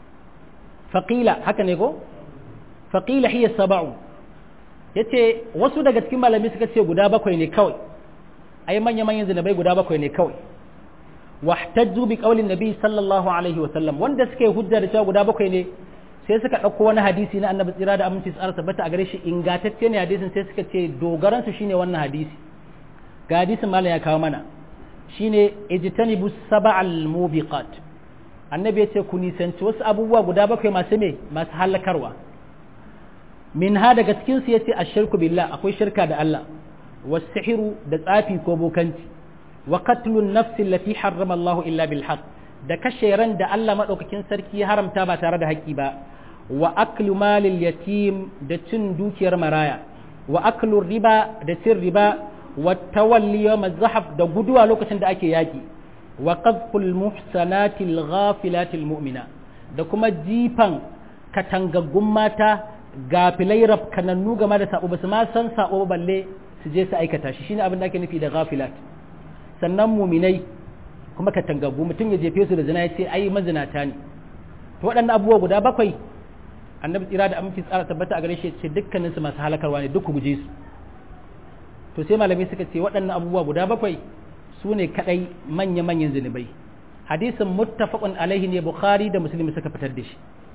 [SPEAKER 1] faqila haka ne ko faqila hiya sab'u yace wasu daga cikin malamai suka ce guda bakwai ne kawai ai manya manyan zinabai guda bakwai ne kawai wahtajju bi qaulin nabi sallallahu alaihi wa sallam wanda suke hujja da cewa guda bakwai ne sai suka ɗauko wani hadisi na annabi tsira da aminci tsara tabbata a gare shi ingantacce ne hadisin sai suka ce dogaran su shine wannan hadisi ga hadisin malam ya kawo mana shine ijtanibu sab'al mubiqat annabi ya ce ku nisanci wasu abubuwa guda bakwai masu me masu halakarwa min ha daga cikin su yace ashirku billah akwai shirka da Allah wasihiru da tsafi ko bokanci wa qatlun nafsi allati harrama Allah illa bil haqq da kashe ran da Allah madaukakin sarki ya haramta ba tare da haƙƙi ba wa aklu malil yatim da cin dukiyar maraya wa aklu riba da cin riba wa tawalli yawm zahaf da guduwa lokacin da ake yaki wa qadful muhsanati al mu'mina da kuma jifan katangaggun mata gafilai rafkanannu game da sabo basu ma san sabo balle su je su aikata shi shine abin da ake nufi da ghafilat sannan muminai kuma katangaggu mutum ya jefe su da zina ya ce ai mazinata ne to waɗannan abubuwa guda bakwai annabi tsira da aminci tsara tabbata a gare shi ce dukkanin su masu halakarwa ne duk ku guje su to sai malamai suka ce waɗannan abubuwa guda bakwai su ne kadai manya manyan zunubai hadisin muttafaqun alaihi ne bukhari da muslim suka fitar da shi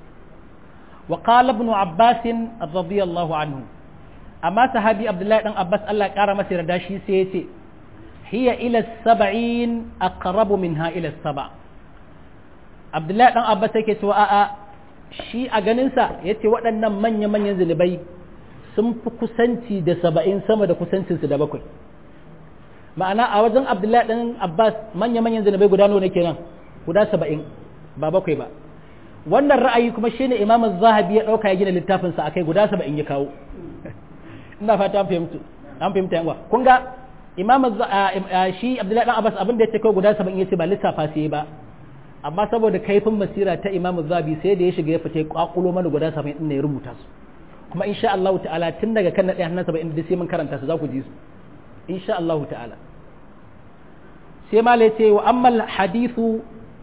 [SPEAKER 1] wa qala ibn abbas radiyallahu anhu amma sahabi abdullahi dan abbas Allah ya kara masa yarda shi sai ya ce hiya ila sab'in aqrabu minha ila saba abdullahi dan abbas yake cewa a'a shi a ganinsa ya ce waɗannan manya-manyan zunubai sun fi kusanci da saba'in sama da kusancinsu da bakwai ma'ana a wajen abdullahi ɗan abbas manya-manyan zunubai guda nawa ne kenan guda saba'in ba bakwai ba wannan ra'ayi kuma shi ne imam zahabi ya ɗauka ya gina littafinsa a kai guda saba'in ya kawo ina fata an fahimta an fahimta yanwa kun ga imam shi abdullahi ɗan abbas abin da ya ce kawai guda saba'in ya ce ba lissafa sai ba amma saboda kaifin basira ta imamu zabi sai da ya shiga ya fita ya kwakulo mana guda saba'in din ya rubuta su kuma insha Allah ta'ala tun daga kan na ɗaya hannun saba'in da sai mun karanta su za ku ji su insha Allah ta'ala sai ma la ce wa ammal hadithu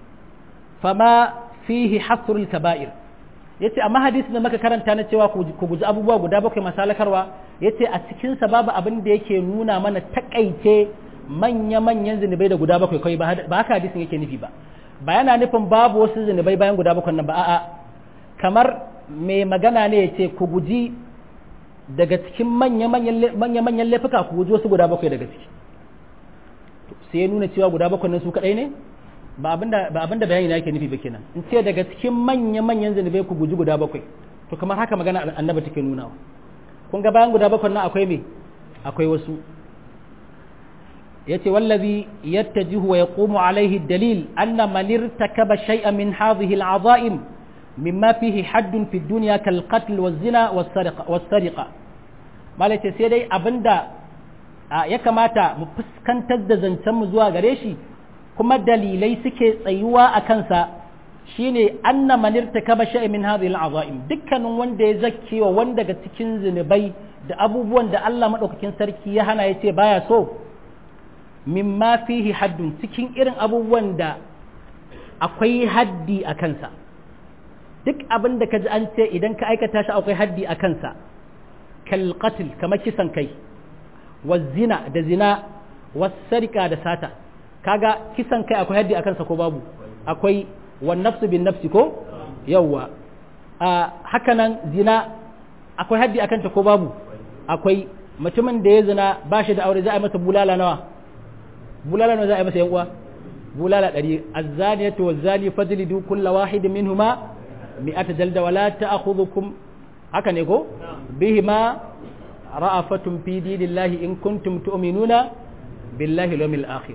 [SPEAKER 1] fama fihi hasrul kaba'ir yace amma hadisin da muka karanta na cewa ku guji abubuwa guda bakwai masalakarwa yace a cikin sa babu abin da yake nuna mana takaice manya-manyan zunubai da guda bakwai kai ba haka hadisin yake nufi ba ba yana nufin babu wasu zunubai bayan guda bakwai nan ba a'a kamar mai magana ne ya ce ku guji daga cikin manya-manyan laifuka ku guji wasu guda bakwai daga ciki sai ya nuna cewa guda bakwai nan su kadai ne ba abinda bayani na yake nufi ba kenan in ce daga cikin manya-manyan zunubai ku guji guda bakwai to kamar haka magana annaba take nunawa kun ga bayan guda bakwai nan akwai me akwai wasu yace wallazi yattajihu wa yaqumu alaihi dalil anna man irtakaba shay'an min hadhihi al'azaim mimma fihi haddun fi dunya kal qatl waz zina was sariqa was sariqa malace sai dai abinda ya kamata mu fuskantar da zancen mu zuwa gare shi kuma dalilai suke tsayuwa a kansa shine anna man irtakaba shay'an min hadhihi al'azaim dukkanin wanda ya zakkewa wanda daga cikin zinubai da abubuwan da Allah madaukakin sarki ya hana yace baya so mimma fihi haddun cikin irin abubuwan da akwai haddi a kansa duk abin da ka ji an ce idan ka aikata shi akwai haddi a kansa kal qatl kamar kisan kai wa zina da zina wa sarika da sata kaga kisan kai akwai haddi a kansa ko babu akwai wa nafsu bin nafsi ko yawwa a haka nan zina akwai haddi a kanta ko babu akwai mutumin da ya zina ba shi da aure za a yi masa bulala nawa bulala nawa za a yi masa yan uwa bulala ɗari azzaniyatu wazzani fajlidu kulla wahid minhuma mi'ata jalda wala ta'khudhukum haka ne ko bihima ra'afatun fi dinillahi in kuntum tu'minuna billahi yawmil akhir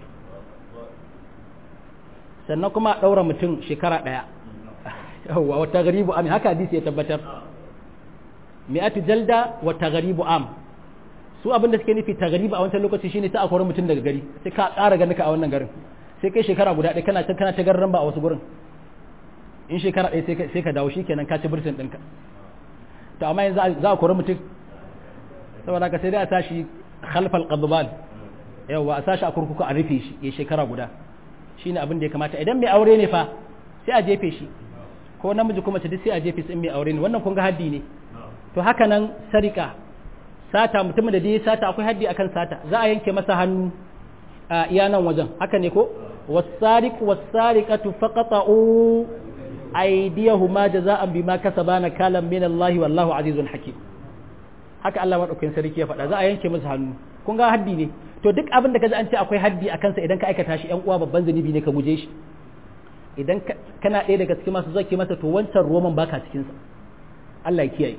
[SPEAKER 1] sannan kuma daura mutum shekara daya yawa wa taghribu am haka hadisi ya tabbatar mi'atu jalda wa taghribu am su abin da suke nufi taghribu a wancan lokaci shine ta akwai mutum daga gari sai ka ƙara ganin ka a wannan garin sai kai shekara guda ɗaya kana kana ta garran ba a wasu gurin in shekara ɗaya sai ka dawo shikenan ka ci birtin ɗinka to amma yanzu za a kori mutum saboda ka sai dai a tashi khalfal qadban yawa a sashi a kurkuku a rufe shi ya shekara guda shine abin da ya kamata idan mai aure ne fa sai a jefe shi ko namiji kuma ta duk sai a jefe su in mai aure ne wannan kun ga haddi ne to haka nan sarika sata mutumin da dai sata akwai haddi akan sata za a yanke masa hannu a iya nan wajen haka ne ko wasariq wasariqatu faqata'u aydiyahuma jaza'an bima kasabana kalam min Allah wallahu azizun hakim haka Allah madaukakin sarki ya faɗa za a yanke masa hannu kun ga haddi ne to duk abin da kaji an ce akwai haddi a kansa idan ka aikata shi yan uwa babban zunubi ne ka guje shi idan kana ɗaya daga cikin masu zaki masa to wancan roman baka cikin sa Allah ya kiyaye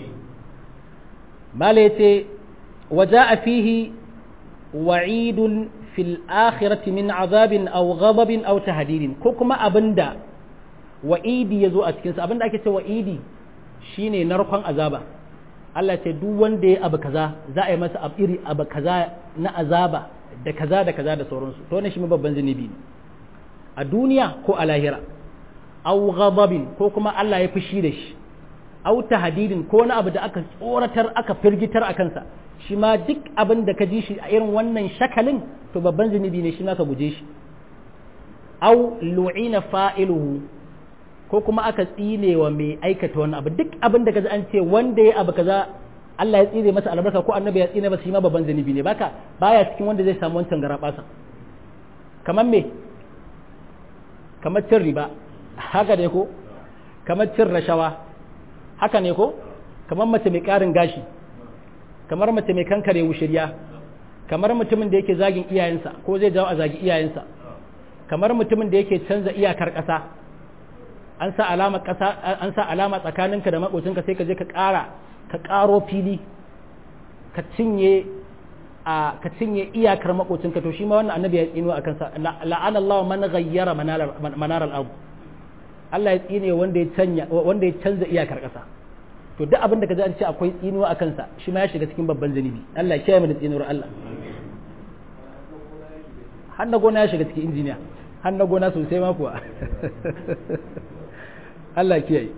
[SPEAKER 1] mala yace waja'a fihi wa'idun fil akhirati min azabin aw ghadabin aw tahdidin ko kuma abinda wa'idi yazo a cikin sa abinda ake cewa wa'idi shine narkon azaba Allah ce duk wanda ya abu kaza za a yi masa abu iri abu kaza na azaba da kaza da kaza da sauransu to ne shi babban zunubi ne a duniya ko a lahira aw ghadabin ko kuma Allah ya fushi da shi aw tahdidin ko wani abu da aka tsoratar aka firgitar a kansa shi ma duk abin da ka ji shi a irin wannan shakalin to babban zunubi ne shi ma ka guje shi aw lu'ina fa'iluhu ko kuma aka tsine wa mai aikata wannan abu duk abin da kaji an ce wanda ya abu kaza Allah ya tsine masa albarka ko annabi ya tsine masa shi ma babban zunubi ne baka baya cikin wanda zai samu wancan garabasa kamar me kamar cin riba haka ne ko kamar cin rashawa haka ne ko kamar mace mai karin gashi kamar mace mai kankare wushirya kamar mutumin da yake zagin iyayensa ko zai jawo a zagi iyayensa kamar mutumin da yake canza iyakar ƙasa an sa alama ƙasa an sa alama tsakaninka da makocinka sai ka je ka ƙara ka ƙaro fili ka cinye a ka cinye iyakar makocinka to shi ma wannan annabi ya tsino akan sa la'ana Allah man ghayyara manar al-ard Allah ya tsine wanda ya canja wanda ya canza iyakar ƙasa to duk abin da ka ji an ce akwai tsinuwa a kansa shi ma ya shiga cikin babban zunubi Allah ya kiyaye mu da tsinuwar Allah har na gona ya shiga cikin injiniya har na gona sosai ma kuwa Allah ya kiyaye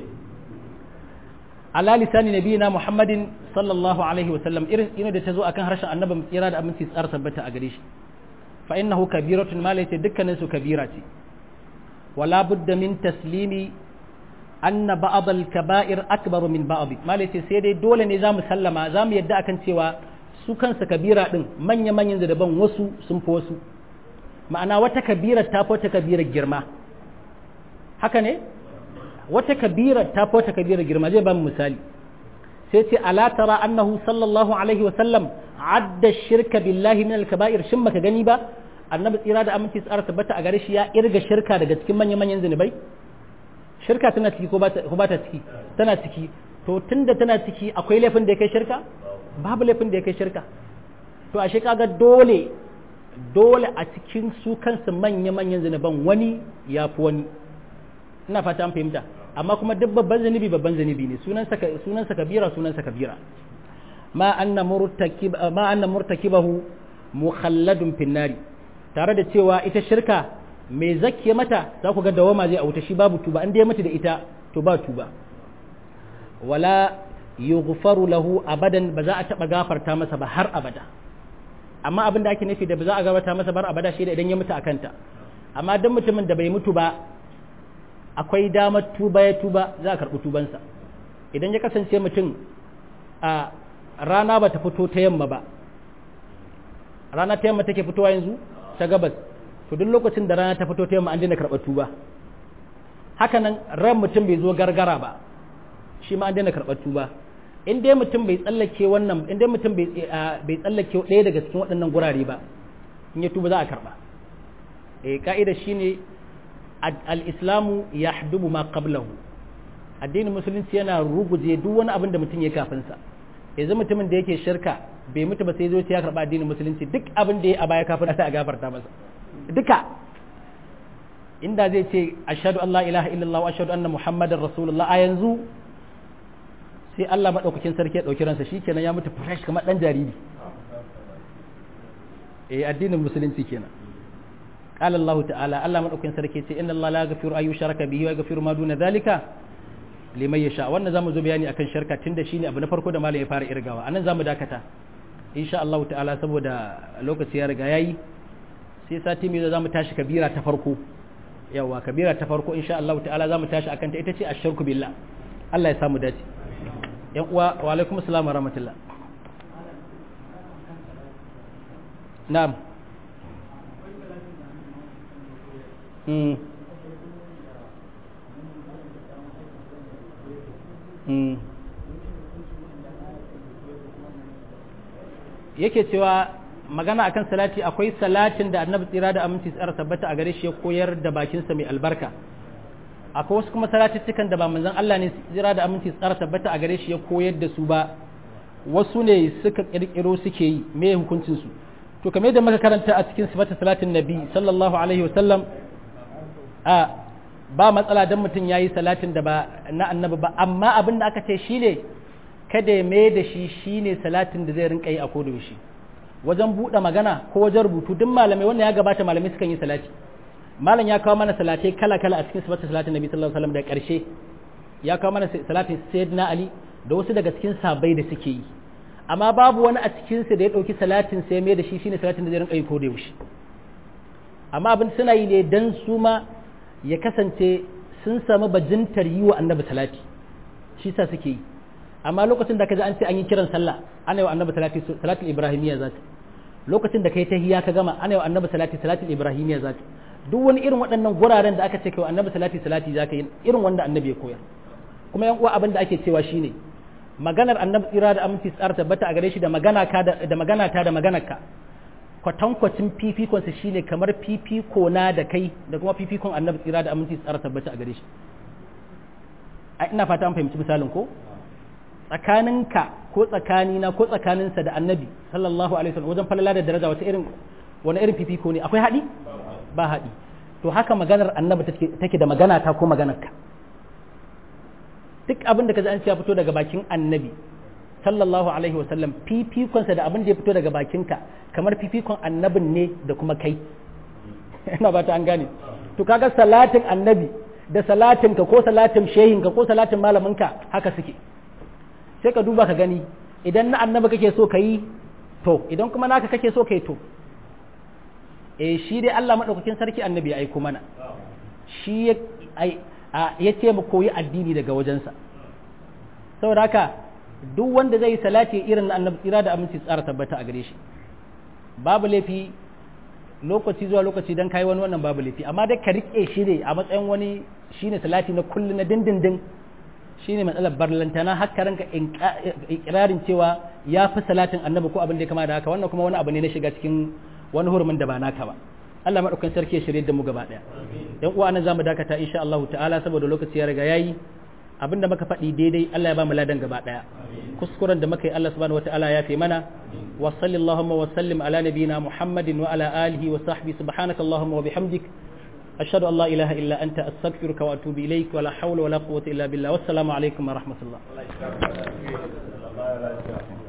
[SPEAKER 1] ala lisani nabiyina Muhammadin sallallahu alaihi wa sallam irin ina da ta zo akan harshen annabi tsira da aminci tsara tabbata a gare shi fa innahu kabiratun ma laysa dukkanin su kabira ce wala budda min taslimi anna ba'd al-kaba'ir akbar min ba'd malace sai dai dole ne zamu sallama zamu yadda akan cewa su kansa kabira din manya manyan daban wasu sun fi wasu ma'ana wata kabira ta fi wata kabira girma haka ne wata kabira ta fi wata kabira girma zai ba mu misali sai ce ala tara annahu sallallahu alaihi wa sallam adda shirka billahi min al-kaba'ir shin baka gani ba annabi tsira da aminci tsara tabbata a gare shi ya irga shirka daga cikin manyan manyan zunubai shirka tana ciki ko ba ta ciki tana ciki to tunda tana ciki akwai laifin da ya kai shirka babu laifin da ya kai shirka to ashe kaga dole dole a cikin su kansu manya manyan zunuban wani ya fi wani ina fata an fahimta amma kuma duk babban zunubi babban zunubi ne sunansa sunansa kabira sunansa kabira ma anna murtakib ma anna murtakibahu mukhalladun finnari tare da cewa ita shirka mai zakke mata za ku ga dawama zai auta shi babu tuba in dai mutu da ita to ba tuba wala yughfaru lahu abadan ba za a taba gafarta masa ba har abada amma abin da ake nufi da ba za a gafarta masa bar abada shi da idan ya mutu a kanta amma dan mutumin da bai mutu ba akwai damar tuba ya tuba za a karɓi tubansa idan ya kasance mutum a rana ba ta fito ta yamma ba rana ta yamma take fitowa yanzu ta gabas to duk lokacin da rana ta fito ta yamma an daina karɓar tuba haka nan ran mutum bai zo gargara ba shi ma an daina karɓar tuba in dai mutum bai tsallake wannan in dai mutum bai tsallake ɗaya daga cikin waɗannan gurare ba in ya tuba za a karɓa eh ka'ida shine al-islamu yahdubu ma qablahu addinin musulunci yana ruguje duk wani abin da mutum ya kafin sa yanzu mutumin da yake shirka bai mutu ba sai zo ya karɓa addinin musulunci duk abin da ya a baya kafin sai a gafarta masa duka inda zai ce ashhadu an la ilaha illallah wa ashhadu anna muhammadar rasulullah a yanzu sai Allah maɗaukakin sarki ya ɗauki ransa shikenan ya mutu fresh kamar ɗan jariri eh addinin musulunci kenan قال الله تعالى الله مدaukakin sarki ce inna Allah la yaghfiru ayu sharaka bihi wa yaghfiru ma duna zalika liman yasha wannan zamu zo bayani akan shirka tunda shine abu na farko da malam ya fara irgawa anan zamu dakata insha Allah ta'ala saboda lokaci ya riga yayi sai sati mai zamu tashi kabira ta farko yawa kabira ta farko insha Allah ta'ala zamu tashi akan ta ita ce ashirku billah Allah ya samu dace yan uwa wa alaikum assalam wa rahmatullah na'am mm mm yake cewa magana akan salati akwai salatin da annabi tsira da aminci tsara tabbata a gare shi ya koyar da bakinsa mai albarka akwai wasu kuma salatittukan da ba manzon Allah ne tsira da aminci tsara tabbata a gare shi ya koyar da su ba wasu ne suka kirkiro suke yi me hukuncin su to kamar yadda muka karanta a cikin sifatu salatin nabi sallallahu alaihi wasallam a ba matsala dan mutum yayi salatin da ba na annabi ba amma abin da aka ce shine kada ya mai da shi shine salatin da zai rinka yi a koda yaushe wajen buɗe magana ko wajen rubutu duk malamai wannan ya gabata malamai sukan yi salati malam ya kawo mana salatai kala kala a cikin sifatu salatin nabi sallallahu alaihi wasallam da ƙarshe ya kawo mana salatin sayyidina ali da wasu daga cikin sabai da suke yi amma babu wani a cikin su da ya dauki salatin sai mai da shi shine salatin da zai rinka yi koda yaushe amma abin suna yi ne dan su ma ya kasance sun samu bajintar yi wa annabi salati shi sa suke yi amma lokacin da ka ji an ce an yi kiran sallah ana yi wa annabi salati salatul ibrahimiyya za ta lokacin da kai tahiyya ka gama ana yi wa annabi salati salatul ibrahimiyya za ta duk wani irin waɗannan guraren da aka ce kai wa annabi salati salati za ka yi irin wanda annabi ya koyar kuma yan uwa abin da ake cewa shine maganar annabi tsira da aminci tsara tabbata a gare shi da magana ka da magana ta da maganar ka kwatankwacin fifikonsa shine kamar fifiko na da kai da kuma fifikon annabi tsira da aminci tsara tabbata a gare shi ina fata an fahimci misalin ko tsakaninka ko tsakanina ko tsakaninsa da annabi sallallahu alaihi wasallam wajen falala da daraja wata irin wani irin fifiko ne akwai haɗi ba haɗi to haka maganar annabi take da magana ta ko maganarka duk abin da ka ji an ce ya fito daga bakin annabi sallallahu alaihi wasallam fifikonsa da abin da ya fito daga bakinka kamar fifikon annabin ne da kuma kai ina ba ta an gane to kaga salatin annabi da salatinka ko salatin shehinka ko salatin malaminka haka suke sai ka duba ka gani idan na annabi kake so ka yi to idan kuma naka kake so ka yi to eh shi dai Allah madaukakin sarki annabi ya aiko mana shi ya ce mu koyi addini daga wajensa saboda haka duk wanda zai yi salati irin na annabi tsira da aminci tsara tabbata a gare shi babu laifi lokaci zuwa lokaci dan kai wani wannan babu laifi amma dai ka rike shi ne a matsayin wani shine salati na kullu na dindindin shine matsalar barlantana haka ranka ikirarin cewa ya fi salatin annabi ko abin da ya kama da haka wannan kuma wani abu ne na shiga cikin wani hurumin da ba naka ba Allah madaukakin sarki ya shirye da mu gaba daya yan uwa nan zamu dakata insha Allah ta'ala saboda lokaci ya riga yayi abinda muka faɗi daidai Allah ya ba mu ladan gaba daya kuskuren da muka yi Allah subhanahu wataala ya fi mana wa sallallahu wa sallim ala nabiyyina Muhammadin wa ala alihi wa sahbihi subhanaka allahumma wa bihamdik ashhadu an la ilaha illa anta astaghfiruka wa atubu ilaik wa la hawla wa la quwwata illa billah wassalamu alaikum wa rahmatullah